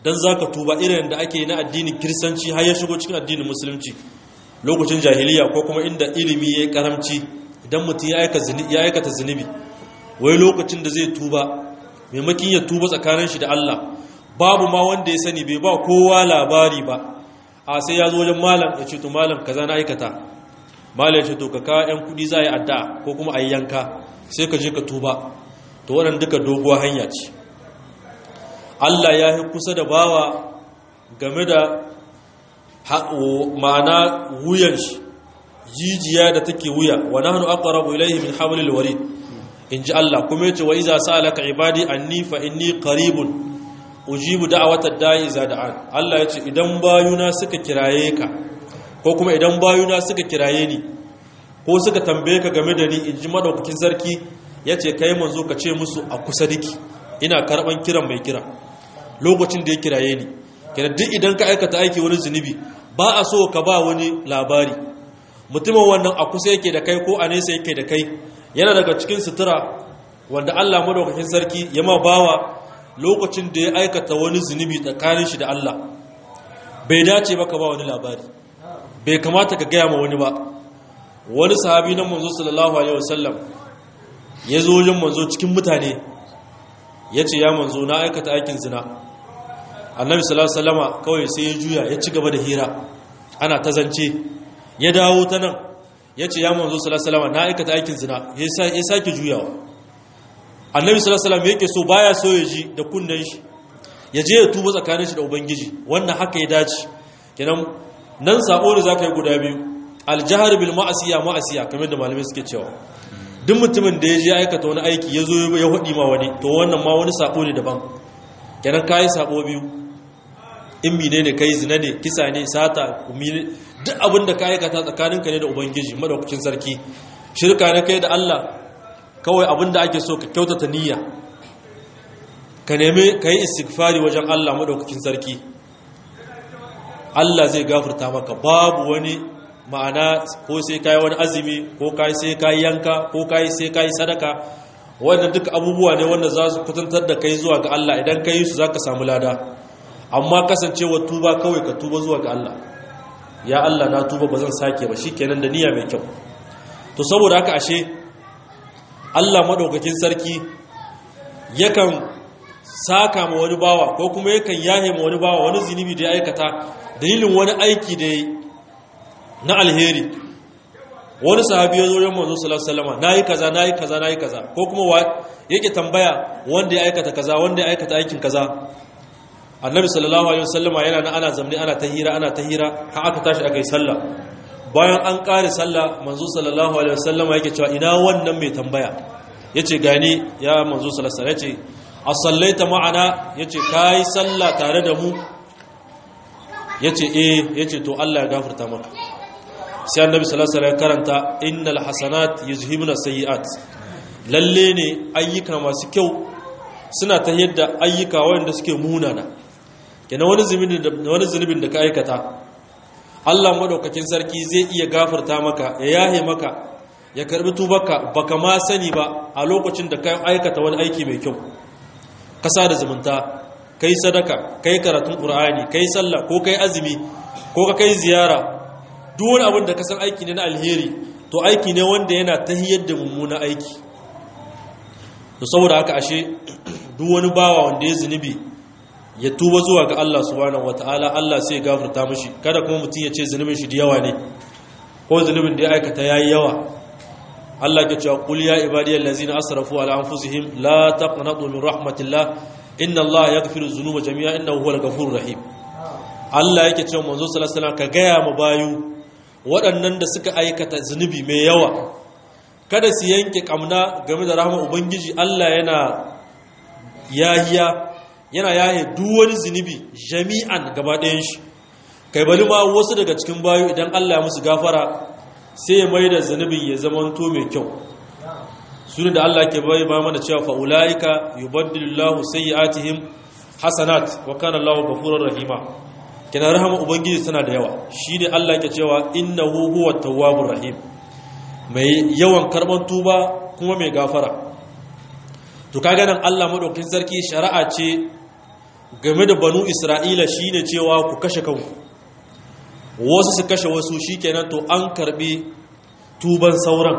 dan zaka tuba irin da ake na addinin kiristanci har ya shigo cikin addinin musulunci lokacin jahiliya ko kuma inda ilimi ya karamci idan mutum ya aikata zunubi wai lokacin da zai tuba maimakin ya tuba tsakanin shi da Allah babu ma wanda ya sani bai ba kowa labari ba a sai ya zo wajen malam ya ce to malam kaza na aikata malam ya ce to ka ka yan kudi za a yi addu'a ko kuma a yi yanka sai ka je ka tuba to wannan duka doguwa hanya ce Allah ya yi kusa da bawa game da ma'ana wuyan shi jijiya da take wuya wa nahnu aqrabu ilayhi min hablil warid inji Allah kuma yace wa iza sa'alaka ibadi anni fa inni qaribun ujibu da'watad da'i iza da'an Allah yace idan bayuna suka kiraye ka ko kuma idan bayuna suka kiraye ni ko suka tambaye ka game da ni inji madaukakin sarki yace kai manzo ka ce musu a kusa diki ina karban kiran mai kira lokacin da ya kiraye ni kenan duk idan ka aikata aiki wani zunubi ba a so ka ba wani labari mutumin wannan a kusa yake da kai ko a nesa yake da kai yana daga cikin sutura wanda Allah madaukakin sarki ya ma bawa lokacin da ya aikata wani zunubi tsakanin shi da Allah bai dace ba ka ba wani labari bai kamata ka gaya ma wani ba wani sahabi na manzo sallallahu alaihi wasallam ya zo wajen manzo cikin mutane ya ce ya manzo na aikata aikin zina annabi sallallahu alaihi wasallama kawai sai ya juya ya ci gaba da hira ana ta zance ya dawo ta nan ya ce ya manzo sallallahu alaihi wasallama na aikata aikin zina ya sake juyawa annabi sallallahu alaihi wasallam yake so baya so ya ji da kunnen shi ya je ya tuba tsakanin shi da ubangiji wannan haka ya dace kenan nan sabo da zaka yi guda biyu aljahar bil ma'asiya ma'asiya kamar da malamai suke cewa duk mutumin da ya je aikata wani aiki ya zo ya hudi ma wani to wannan ma wani sabo ne daban kenan kayi sabo biyu in mine ne kai zina ne kisa ne sata duk abin da ka aikata tsakaninka ne da ubangiji madaukakin sarki shirka ne kai da Allah kawai abin da ake so ka kyautata niyya ka nemi ka yi istighfari wajen Allah madaukakin sarki Allah zai gafarta maka babu wani ma'ana ko sai kai wani azumi ko kai sai kai yanka ko kai sai kai sadaka wannan duka abubuwa ne wanda za su kutantar da kai zuwa ga Allah idan ka yi su za ka samu lada amma kasancewa tuba kawai ka tuba zuwa ga Allah ya Allah na tuba ba zan sake ba shikenan da niyya mai kyau to saboda haka ashe Allah madaukakin sarki yakan saka ma wani bawa ko kuma yakan yahe ma wani bawa wani zinubi da ya aikata dalilin wani aiki da ya na alheri wani sahabi ya zo yan manzo sallallahu alaihi wasallam nayi kaza nayi kaza nayi kaza ko kuma wa yake tambaya wanda ya aikata kaza wanda ya aikata aikin kaza annabi sallallahu alaihi wasallama yana na ana zamne ana ta hira ana ta hira har aka tashi aka yi sallah bayan an kare sallah manzo sallallahu alaihi wasallama yake cewa ina wannan mai tambaya yace gani ya manzo sallallahu alaihi yace asallaita ma'ana yace kai sallah tare da mu yace eh yace to Allah ya gafarta maka sai annabi sallallahu alaihi wasallam karanta innal hasanat yuzhibuna sayiat lalle ne ayyuka masu kyau suna ta yadda ayyuka wanda suke munana kenan wani zunubin da wani zunubin da ka aikata Allah madaukakin sarki zai iya gafarta maka ya yahe maka ya karbi tubarka baka ma sani ba a lokacin da ka aikata wani aiki mai kyau kasa da zumunta kai sadaka kai karatun qur'ani kai sallah ko kai azumi ko ka kai ziyara duk wani abin da ka san aiki ne na alheri to aiki ne wanda yana tahiyar da mummuna aiki to saboda haka ashe duk wani bawa wanda ya zunubi ya tuba zuwa ga Allah subhanahu wataala Allah sai ya gafarta mishi kada kuma mutum ya ce zunubin shi da yawa ne ko zunubin da ya aikata yayi yawa Allah ke cewa qul ya ibadiyal ladzina asrafu ala anfusihim la taqnatu min rahmatillah inna Allah yaghfiru dhunuba jami'a innahu huwal ghafurur rahim Allah yake cewa manzo sallallahu alaihi wasallam ka gaya mu bayu waɗannan da suka aikata zunubi mai yawa kada su yanke kamna game da rahama ubangiji Allah yana yahiya yana yahe duk wani zunubi jami'an gaba ɗayan shi kai bali ma wasu daga cikin bayu idan Allah ya musu gafara sai ya mai da zunubin ya zamanto mai kyau sunu da Allah ke bai ba mana cewa fa ulaika yubaddilullahu sayyi'atihim hasanat wa kana Allahu ghafurur rahima kina rahama ubangiji tana da yawa shi ne Allah ke cewa innahu huwa tawwabur rahim mai yawan karban tuba kuma mai gafara to kaga nan Allah madaukakin sarki shari'a ce game da banu isra'ila shine cewa ku kashe kanku wasu su kashe wasu shikenan to an karbi tuban sauran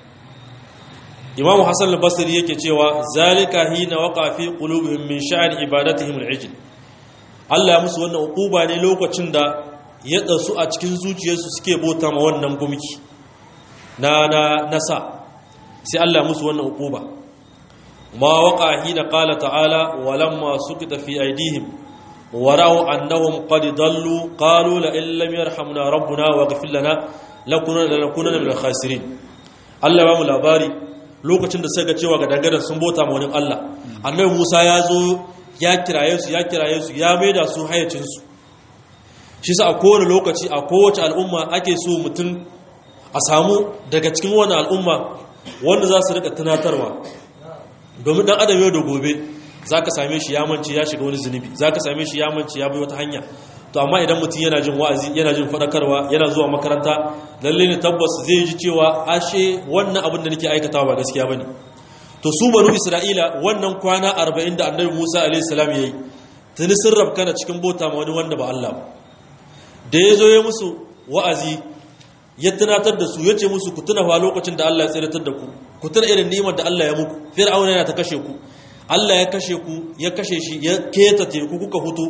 imamu hassan al-basri yake cewa zalika hina waqa fi qulubihim min sha'an ibadatihim al-ijl Allah ya musu wannan uquba ne lokacin da ya tsasu a cikin zuciyarsu suke bota ma wannan gumki na na nasa sai Allah ya musu wannan uquba ma waqa hina qala ta'ala walamma sukita fi aydihim ورأوا أنهم قد ضلوا قالوا لئن لم يرحمنا ربنا واغفر لنا لكونن لنكونن من الخاسرين Allah ba mu labari lokacin da suka cewa ga dangaren sun bota ma wani Allah annabi Musa ya zo ya kiraye su ya kiraye su ya maida su hayacin su shi sa a kowane lokaci a kowace al'umma ake so mutum a samu daga cikin wani al'umma wanda za su rika tunatarwa domin dan adam yau da gobe za ka same shi ya mance ya shiga wani zunubi za ka same shi ya mance ya bai wata hanya to amma idan mutum yana jin wa'azi yana jin faɗakarwa yana zuwa makaranta lalle ne tabbas zai ji cewa ashe wannan abin da nake aikatawa ba gaskiya bane to su banu isra'ila wannan kwana 40 da annabi Musa alaihi salam yayi tuni sun rabkana cikin bota ma wani wanda ba Allah ba da yazo ya musu wa'azi ya tunatar da su yace musu ku tuna fa lokacin da Allah ya tsiratar da ku ku tuna irin ni'imar da Allah ya muku fir'auna yana ta kashe ku Allah ya kashe ku ya kashe shi ya keta teku kuka hutu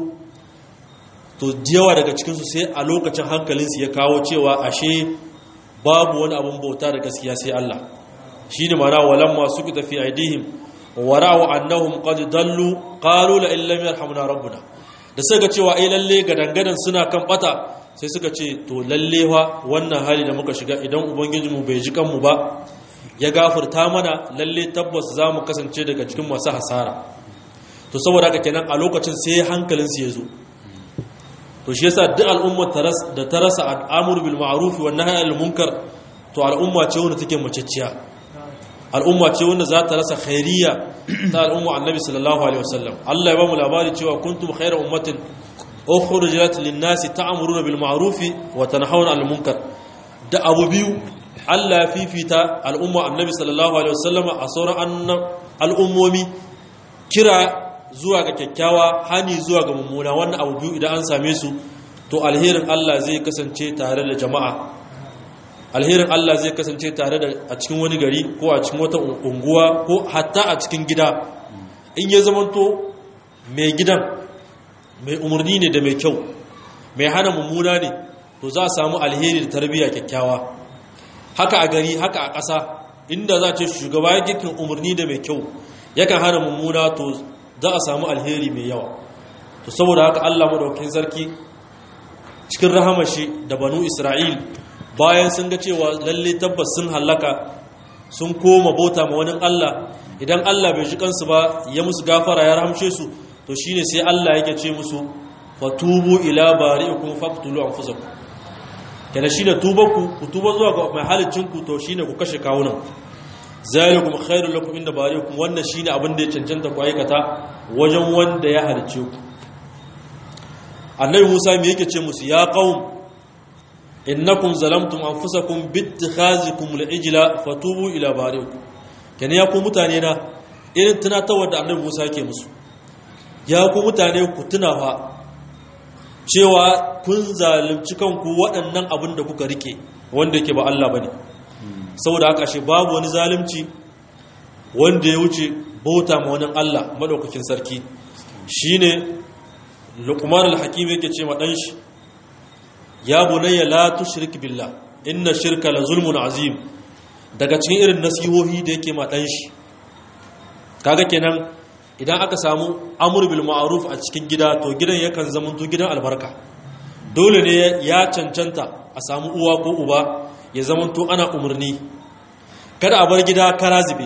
to yawa daga cikinsu sai a lokacin hankalinsu ya kawo cewa ashe babu wani abin bauta da gaskiya sai Allah shi ne mana walan masu ki tafi aidihim wara'u annahum qad dallu qalu la illam yarhamna rabbuna da suka cewa ai lalle gadangadan suna kan bata sai suka ce to lalle fa wannan hali da muka shiga idan ubangijinmu bai ji kanmu ba ya gafarta mana lalle tabbas za mu kasance daga cikin masu hasara to saboda haka kenan a lokacin sai hankalinsu ya zo to shi yasa duk al'ummar da ta rasa al'amur bil ma'ruf wa nahy anil munkar to al'umma ce wanda take maceciya al'umma ce wanda za ta rasa khairiyya ta al'umma annabi sallallahu alaihi wasallam Allah ya ba mu labari cewa kuntum khayra ummatin ukhrijat lin-nasi ta'muruna bil ma'ruf wa tanhauna 'anil munkar da abu biyu Allah ya fifita al'umma annabi sallallahu alaihi wasallama a sauran al'ummomi kira zuwa ga kyakkyawa hani zuwa ga mummuna wannan abu biyu idan an same su to alherin Allah zai kasance tare da jama'a alherin Allah zai kasance tare da a cikin wani gari ko a cikin wata unguwa ko hatta a cikin gida in ya zamanto mai gidan mai umarni ne da mai kyau mai hana mummuna ne to za a samu alheri da tarbiyya kyakkyawa haka a gari haka a ƙasa inda za ce shugaba ya gikin umarni da mai kyau yakan hana mummuna to za a samu alheri mai yawa to saboda haka Allah madaukakin sarki cikin rahamashi da banu Isra'il bayan sun ga cewa lalle tabbas sun halaka sun koma bauta ma wani Allah idan Allah bai ji kansu ba ya musu gafara ya rahamshe su to shine sai Allah yake ce musu fatubu ila bari'ikum faqtulu anfusakum kana shine tubanku ku tuba zuwa ga mai halicin ku to shine ku kashe kawunan zalikum khairul lakum inda bari'ikum wannan shine abin da ya cancanta ku aikata wajen wanda ya halicce ku annabi Musa me yake ce musu ya qaum innakum zalamtum anfusakum bittikhazikum al-ijla fatubu ila bari'ikum kana ya ku mutane na irin tunatawar da annabi Musa yake musu ya ku mutane ku tunawa cewa kun zalunci kanku waɗannan abin da kuka rike wanda yake ba Allah bane saboda haka shi babu wani zalunci wanda ya wuce bauta ma wani Allah madaukakin sarki shine Luqman al-Hakim yake ce ma dan shi ya bunayya la tushrik billah inna shirka la zulmun azim daga cikin irin nasihohi da yake ma dan shi kaga kenan idan aka samu amur bil ma'ruf a cikin gida to gidan yakan zama to gidan albarka dole ne ya cancanta a samu uwa ko uba ya zama to ana umarni kada a bar gida kara zube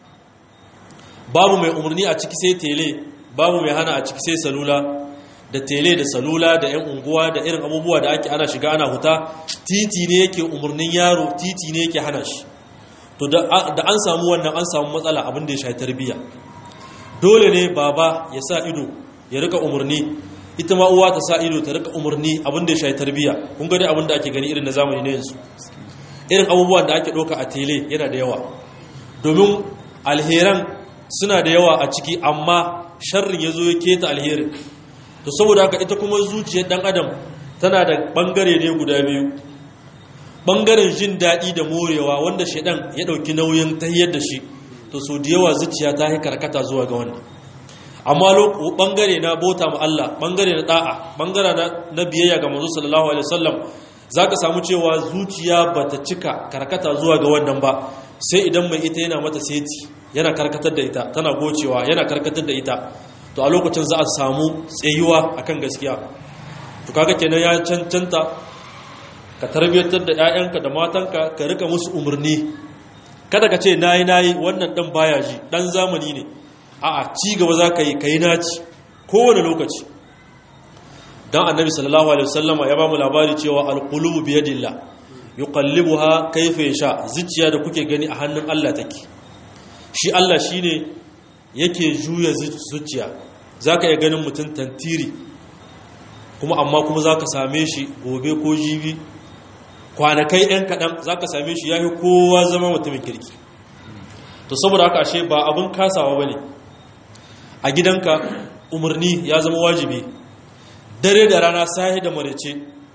babu mai umarni a ciki sai tele babu mai hana a ciki sai salula da tele da salula da yan unguwa da irin abubuwa da ake ana shiga ana huta titi ne yake umarnin yaro titi ne yake hana shi to da an samu wannan an samu matsala abin da ya shafi tarbiyya dole ne baba ya sa ido ya rika umarni ita ma uwa ta sa ido ta rika umarni abin da ya shafi tarbiyya kun ga dai abin da ake gani irin na zamani na yanzu irin abubuwan da ake ɗauka a tele yana da yawa domin alheran suna da yawa a ciki amma sharrin ya zo ya keta alherin to saboda haka ita kuma zuciyar dan adam tana da bangare ne guda biyu bangaren jin daɗi da morewa wanda shaidan ya ɗauki nauyin tahiyar da shi to so da yawa zuciya ta yi karkata zuwa ga wannan amma bangare na bota ma Allah bangare na da'a bangare na biyayya ga manzo sallallahu alaihi wasallam zaka samu cewa zuciya bata cika karkata zuwa ga wannan ba sai idan mai ita yana mata seti yana karkatar da ita tana gocewa yana karkatar da ita to a lokacin za a samu tsayuwa akan gaskiya to kaga kenan ya cancanta ka tarbiyyar da 'ya'yanka da matanka ka rika musu umarni kada ka ce nayi nayi wannan dan baya ji dan zamani ne a'a ci gaba za ka yi ka yi naci kowane lokaci don annabi sallallahu alaihi wasallama ya ba mu labari cewa alqulubu biyadillah yuqallibuha kayfa yasha zuciya da kuke gani a hannun Allah take shi Allah shine yake juya zuciya zaka iya ganin mutum tantiri kuma amma kuma zaka same shi gobe ko jibi kwanakai ɗan kaɗan zaka same shi yafi kowa zama mutumin kirki to saboda haka ashe ba abin kasawa bane a gidanka umarni ya zama wajibi dare da rana sahi da marece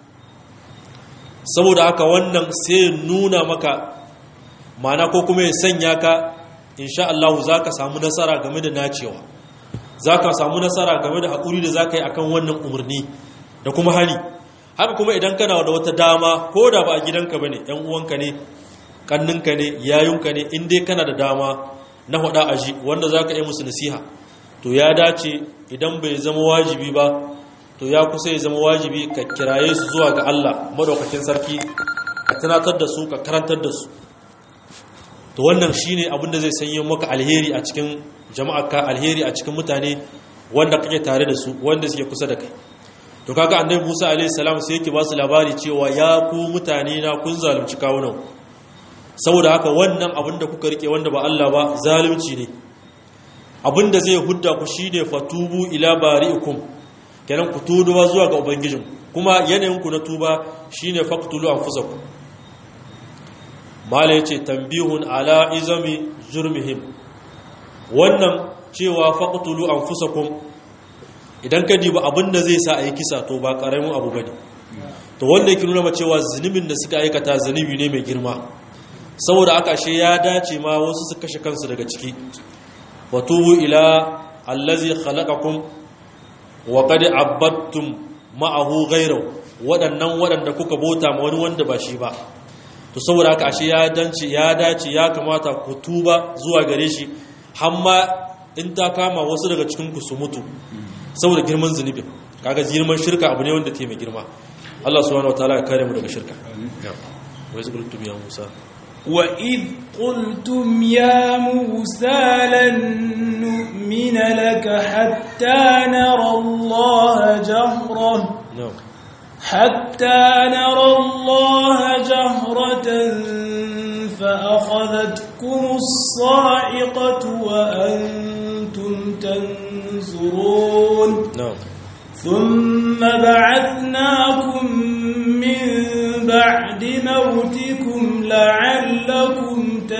saboda haka wannan sai nuna maka mana ko kuma ya sanya ka insha Allah za ka samu nasara game da nacewa za ka samu nasara game da haƙuri da za ka yi akan wannan umarni da kuma hali haka kuma idan kana da wata dama ko da ba a gidanka ba ne ‘yan uwanka ne ƙanninka ne yayunka ne in dai kana da dama na haɗa aji wanda za ka yi musu nasiha to ya dace idan bai zama wajibi ba to ya kusa ya zama wajibi ka kiraye su zuwa ga Allah madaukakin sarki ka tunatar da su ka karantar da su to wannan shine abin da zai sanya maka alheri a cikin jama'arka alheri a cikin mutane wanda kake tare da su wanda suke kusa da kai to kaga annabi Musa alaihi salam sai yake ba su labari cewa ya ku mutane na kun zalunci kawunan saboda haka wannan abin da kuka rike wanda ba Allah ba zalunci ne abinda zai hudda ku shine fatubu ila bari'ikum kenan ku tuduwa zuwa ga ubangijin kuma yanayin ku na tuba shine faqtulu anfusakum mala yace tambihun ala izami jurmihim wannan cewa faqtulu anfusakum idan ka diba abinda zai sa ayi kisa to ba karamin abu bane to wanda yake nuna cewa zunubin da suka aikata zunubi ne mai girma saboda aka she ya dace ma wasu su kashe kansu daga ciki watubu ila allazi khalaqakum wa qad abadtum ma'ahu ghayrahu wadannan wadanda kuka bota ma wani wanda ba shi ba to saboda haka ashe ya dace ya dace ya kamata ku tuba zuwa gare shi hamma in ta kama wasu daga cikin ku su mutu saboda girman zunubin kaga girman shirka abu ne wanda ke mai girma Allah subhanahu wataala ya kare mu daga shirka wa yazkurtum ya Musa وإذ قلتم يا موسى لن نؤمن لك حتى نرى الله جهرة na'am حتى نرى الله جهرة فأخذتكم الصاعقة وأنتم تنظرون na'am ثم بعثناكم من بعد موتكم لعلكم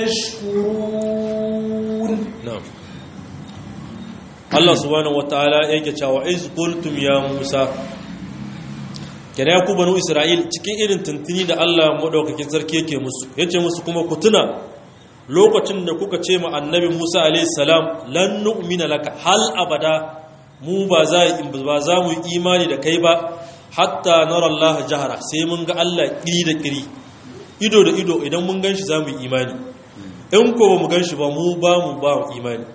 تشكرون na'am Allah subhanahu wataala yake cewa iz qultum ya Musa kana ya ku banu Isra'il cikin irin tuntuni da Allah madaukakin sarki yake musu yace musu kuma ku tuna lokacin da kuka ce ma annabi Musa alayhi salam lan nu'mina laka hal abada mu ba za ba za mu yi imani da kai ba hatta nara Allah jahara sai mun ga Allah kiri da kiri ido da ido idan mun ganshi za mu yi imani in ko ba mu ganshi ba mu ba mu ba mu imani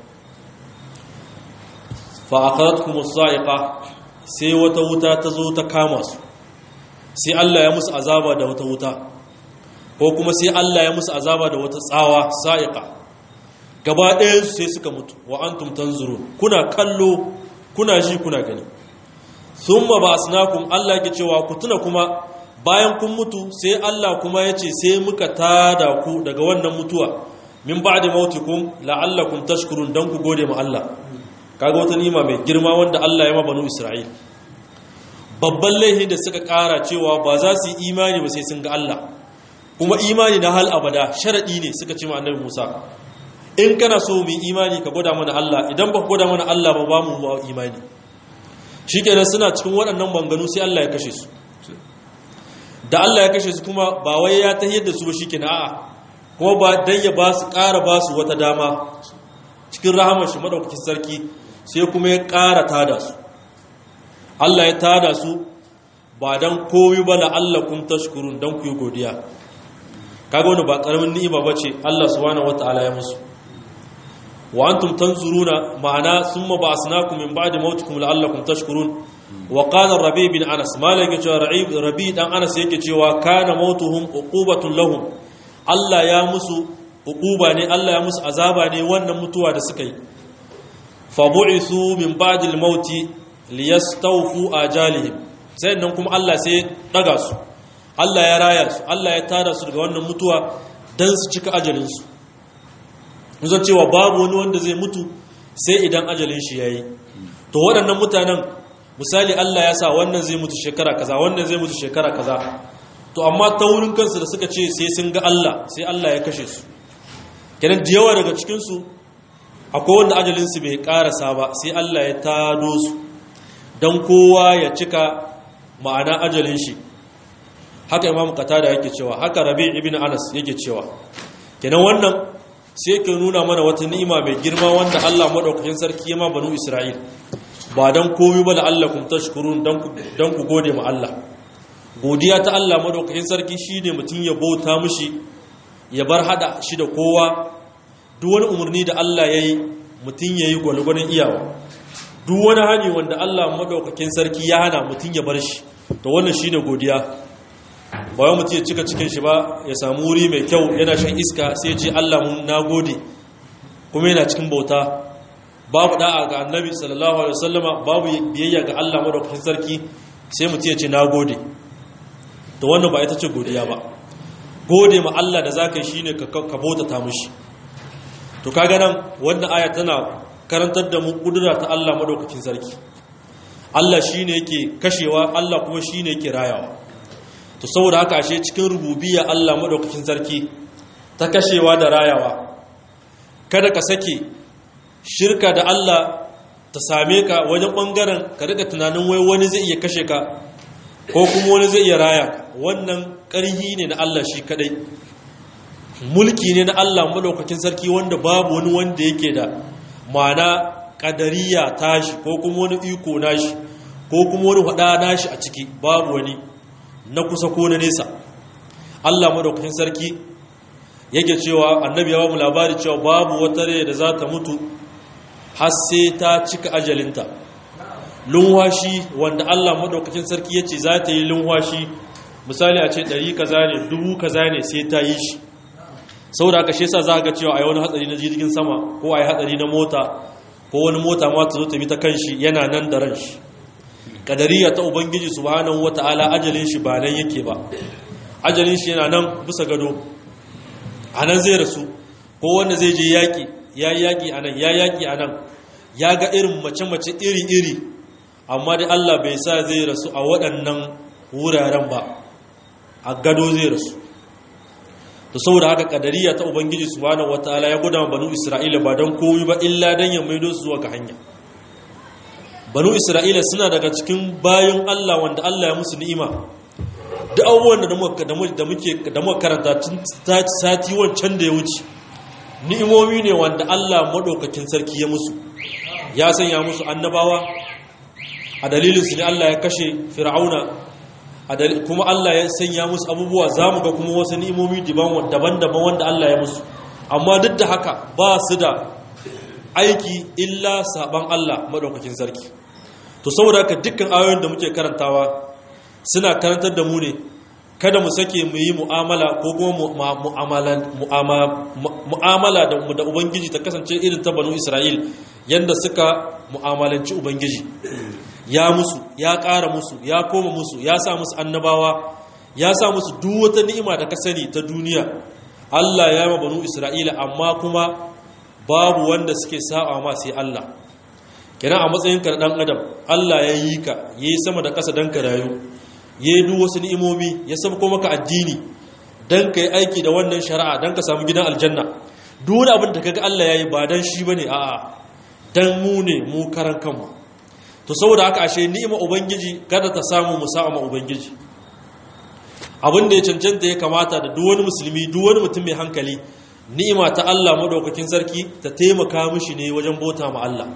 fa'akaratkum as-sa'iqa sai wata wuta ta zo ta kama su sai Allah ya musu azaba da wata wuta ko kuma sai Allah ya musu azaba da wata tsawa sa'iqa gaba ɗayan su sai suka mutu wa antum tanzurun kuna kallo kuna ji kuna gani thumma ba'asnakum Allah yake cewa ku tuna kuma bayan kun mutu sai Allah kuma yace sai muka tada ku daga wannan mutuwa min ba'di mautikum la'allakum tashkurun dan ku gode ma Allah kaga wata nima mai girma wanda Allah ya ma banu Isra'il babban laifi da suka kara cewa ba za su yi imani ba sai sun ga Allah kuma imani na hal abada sharadi ne suka ce ma annabi Musa in kana so mu imani ka gwada mana Allah idan ba ka gwada mana Allah ba ba mu ba imani shikenan suna cikin waɗannan banganu sai Allah ya kashe su da Allah ya kashe su kuma ba wai ya tahiyar da su ba shikenan a'a kuma ba dan ya ba su ƙara ba su wata dama cikin rahamar shi madaukakin sarki sai kuma ya ƙara tada su Allah ya tada su ba dan koyi ba la'allakum tashkurun dan ku yi godiya kaga wani ba karamin ni'ima bace Allah subhanahu wataala ya musu wa antum tanzuruna ma'ana thumma ba'asnakum min ba'di mautikum la'allakum tashkurun wa qala rabi bin anas malaka cewa rabi dan anas yake cewa kana mautuhum uqubatun lahum Allah ya musu uquba ne Allah ya musu azaba ne wannan mutuwa da suka yi fa bu'ithu min ba'di al-mauti liyastawfu ajalihim sai nan kuma Allah sai daga su Allah ya raya su Allah ya tada su daga wannan mutuwa dan su cika ajalin su mun cewa babu wani wanda zai mutu sai idan ajalin shi yayi to waɗannan mutanen misali Allah ya sa wannan zai mutu shekara kaza wannan zai mutu shekara kaza to amma ta wurin kansu da suka ce sai sun ga Allah sai Allah ya kashe su kenan da yawa daga cikin su akwai wanda ajalin su bai karasa ba sai Allah ya tado su dan kowa ya cika ma'ana ajalin shi haka imam qatada yake cewa haka rabi ibn anas yake cewa kenan wannan sai yake nuna mana wata ni'ima mai girma wanda Allah madaukakin sarki ya ma banu isra'il ba dan komai ba la'allakum tashkurun dan ku dan ku gode ma Allah godiya ta Allah madaukakin sarki shine mutun ya bauta mishi ya bar hada shi da kowa duk wani umarni da Allah yayi mutun yayi gwalgwanin iyawa duk wani hani wanda Allah madaukakin sarki ya hana mutun ya bar shi to wannan shine godiya ba wai mutum ya cika cikin shi ba ya samu wuri mai kyau yana shan iska sai ce Allah mun nagode kuma yana cikin bauta babu da'a ga annabi sallallahu alaihi wasallama babu biyayya ga Allah madaukakin sarki sai mutum ya ce nagode to wannan ba ita ce godiya ba gode ma Allah da zaka yi shine ka ka bautata mishi to kaga nan wannan aya tana karantar da mu kudura ta Allah madaukakin sarki Allah shine yake kashewa Allah kuma shine yake rayawa to saboda haka ashe cikin rububiyya Allah madaukakin sarki ta kashewa da rayawa kada ka sake shirka da Allah ta same ka wajen bangaren ka rika tunanin wai wani zai iya kashe ka ko kuma wani zai iya raya ka wannan ƙarhi ne na Allah shi kadai mulki ne na Allah madaukakin sarki wanda babu wani wanda yake da ma'ana kadariya tashi ko kuma wani iko nashi ko kuma wani hada nashi a ciki babu wani na kusa ko na nesa Allah madaukakin sarki yake cewa annabi ya ba mu labari cewa babu wata rai da za ta mutu har sai ta cika ajalinta lunwashi wanda Allah madaukakin sarki yace za ta yi lunwashi misali a ce ɗari kaza ne dubu kaza ne sai ta yi shi saboda haka shi yasa za ga cewa a yi wani hatsari na jirgin sama ko a yi hatsari na mota ko wani mota ma ta zo ta bi ta kanshi yana nan da ran shi kadariya ta ubangiji subhanahu wata'ala ajalin shi ba nan yake ba ajalin shi yana nan bisa gado a nan zai rasu ko wanda zai je yaƙi ya yi yaƙi a nan ya yaƙi a nan ya ga irin mace-mace iri-iri amma dai Allah bai sa zai rasu a waɗannan wuraren ba a gado zai rasu to saboda haka kadariya ta ubangiji subhanahu wataala ya gudanar banu isra'ila ba don komai ba illa dan ya maido su zuwa ga hanya banu isra'ila suna daga cikin bayan Allah wanda Allah ya musu ni'ima duk abubuwan da muka da muke da muka karanta tun sati wancan da ya wuce ni'imomi ne wanda Allah madaukakin sarki ya musu ya sanya musu annabawa a dalilin su ne Allah ya kashe fir'auna kuma Allah ya sanya musu abubuwa zamu ga kuma wasu ni'imomi daban-daban wanda Allah ya musu amma duk da haka ba su da aiki illa saban Allah madaukakin sarki to saboda haka dukkan ayoyin da muke karantawa suna karantar da mu ne kada mu sake mu yi mu'amala ko kuma mu'amala da da ubangiji ta kasance irin ta banu Isra'il yanda suka mu'amalanci ubangiji ya musu ya ƙara musu ya koma musu ya sa musu annabawa ya sa musu duk wata ni'ima da ka sani ta duniya Allah ya ma banu Isra'ila amma kuma babu wanda suke sa'a ma sai Allah kenan a matsayin ka dan adam Allah ya yi ka yayi sama da ƙasa dan ka rayu yayi duk wasu ni'imomi ya sabko maka addini dan ka yi aiki da wannan shari'a dan ka samu gidan aljanna duk wani abin da kaga Allah yayi ba dan shi bane a'a dan mu ne mu karan kanmu to saboda haka ashe ni'ima ubangiji kada ta samu musa'a ma ubangiji abin da ya cancanta ya kamata da duk wani musulmi duk wani mutum mai hankali ni'ima ta Allah madaukakin sarki ta taimaka mishi ne wajen bota ma Allah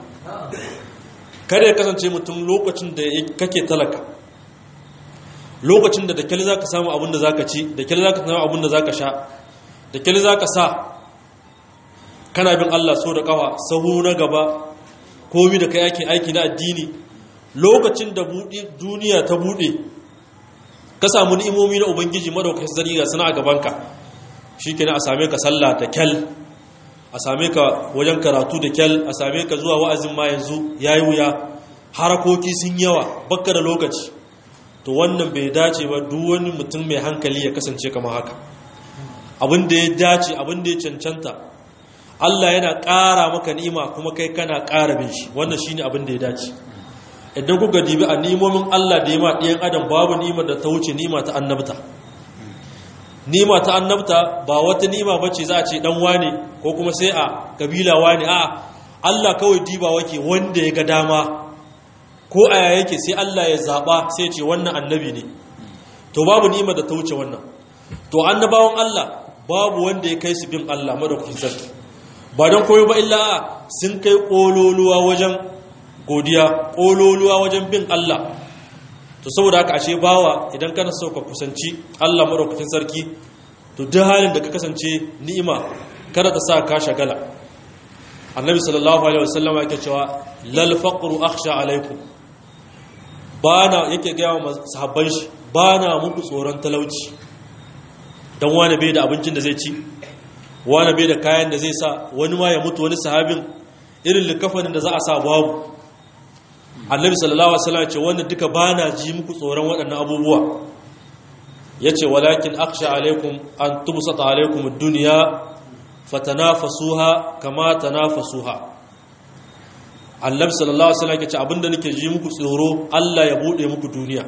kada ya kasance mutum lokacin da kake talaka lokacin da da kyali zaka samu abin da zaka ci da kyali zaka samu abin da zaka sha da kyali zaka sa kana bin Allah so da kafa sahu na gaba komi da kai ake aiki na addini lokacin da duniya ta bude ka samu ni'imomi na ubangiji madaukakin sarki ga suna a gabanka shikenan a same ka sallah da kyal a same ka wajen karatu da kyal a same ka zuwa wa'azin ma yanzu yayi wuya harakoki sun yawa bakka da lokaci to wannan bai dace ba duk wani mutum mai hankali ya kasance kamar haka abin da ya dace abin da ya cancanta Allah yana ƙara maka ni'ima kuma kai kana ƙara bin shi wannan shine abin da ya dace idan kuka dibi a nimomin Allah da ya ma ɗiyan adam babu ni'imar da ta wuce ni'ima ta annabta ni'ima ta annabta ba wata ni'ima bace za a ce dan wane ko kuma sai a kabila wane a'a Allah kawai diba wake wanda ya ga dama ko aya yake sai Allah ya zaba sai ce wannan annabi ne to babu ni'imar da ta wuce wannan to annabawan Allah babu wanda ya kai su bin Allah madaukakin sarki ba don koyo ba illa sun kai kololuwa wajen godiya kololuwa wajen bin Allah to saboda haka ashe bawa idan kana so ka kusanci Allah madaukakin sarki to duk halin da ka kasance ni'ima kada ta sa ka shagala annabi sallallahu alaihi wasallam yake cewa lal faqru akhsha alaikum bana yake ga wa sahabban shi bana muku tsoron talauci dan wani bai da abincin da zai ci wani bai da kayan da zai sa wani ma ya mutu wani sahabin irin likafanin da za a sa babu annabi sallallahu alaihi wasallam ce wannan duka bana ji muku tsoron waɗannan abubuwa yace walakin akhsha alaikum an tubsata alaikum ad-dunya fatanafasuha kama tanafasuha annabi sallallahu alaihi wasallam yace abinda nake ji muku tsoro Allah ya bude muku duniya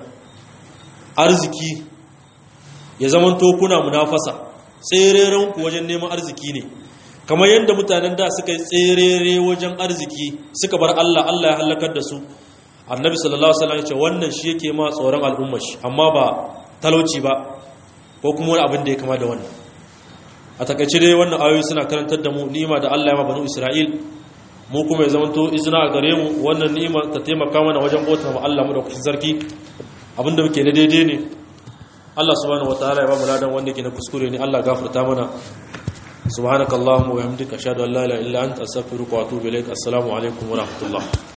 arziki ya zamanto kuna munafasa tsereren ku wajen neman arziki ne kamar yadda mutanen da suka yi tserere wajen arziki suka bar Allah Allah ya halakar da su annabi sallallahu alaihi wasallam ya ce wannan shi yake ma tsoron al'ummar shi amma ba talauci ba ko kuma wani abin da ya kama da wannan a takaice dai wannan ayoyi suna karantar da mu ni'ima da Allah ya ma banu Isra'il mu kuma ya zamanto izina a gare mu wannan ni'ima ta taimaka mana wajen bauta ma Allah mu da kusin sarki abinda muke na daidai ne Allah subhanahu wataala ya ba mu ladan wanda ke na kuskure ne Allah gafarta mana subhanakallahumma wa bihamdika ashhadu an la ilaha illa anta astaghfiruka wa atubu ilaik assalamu alaikum wa rahmatullah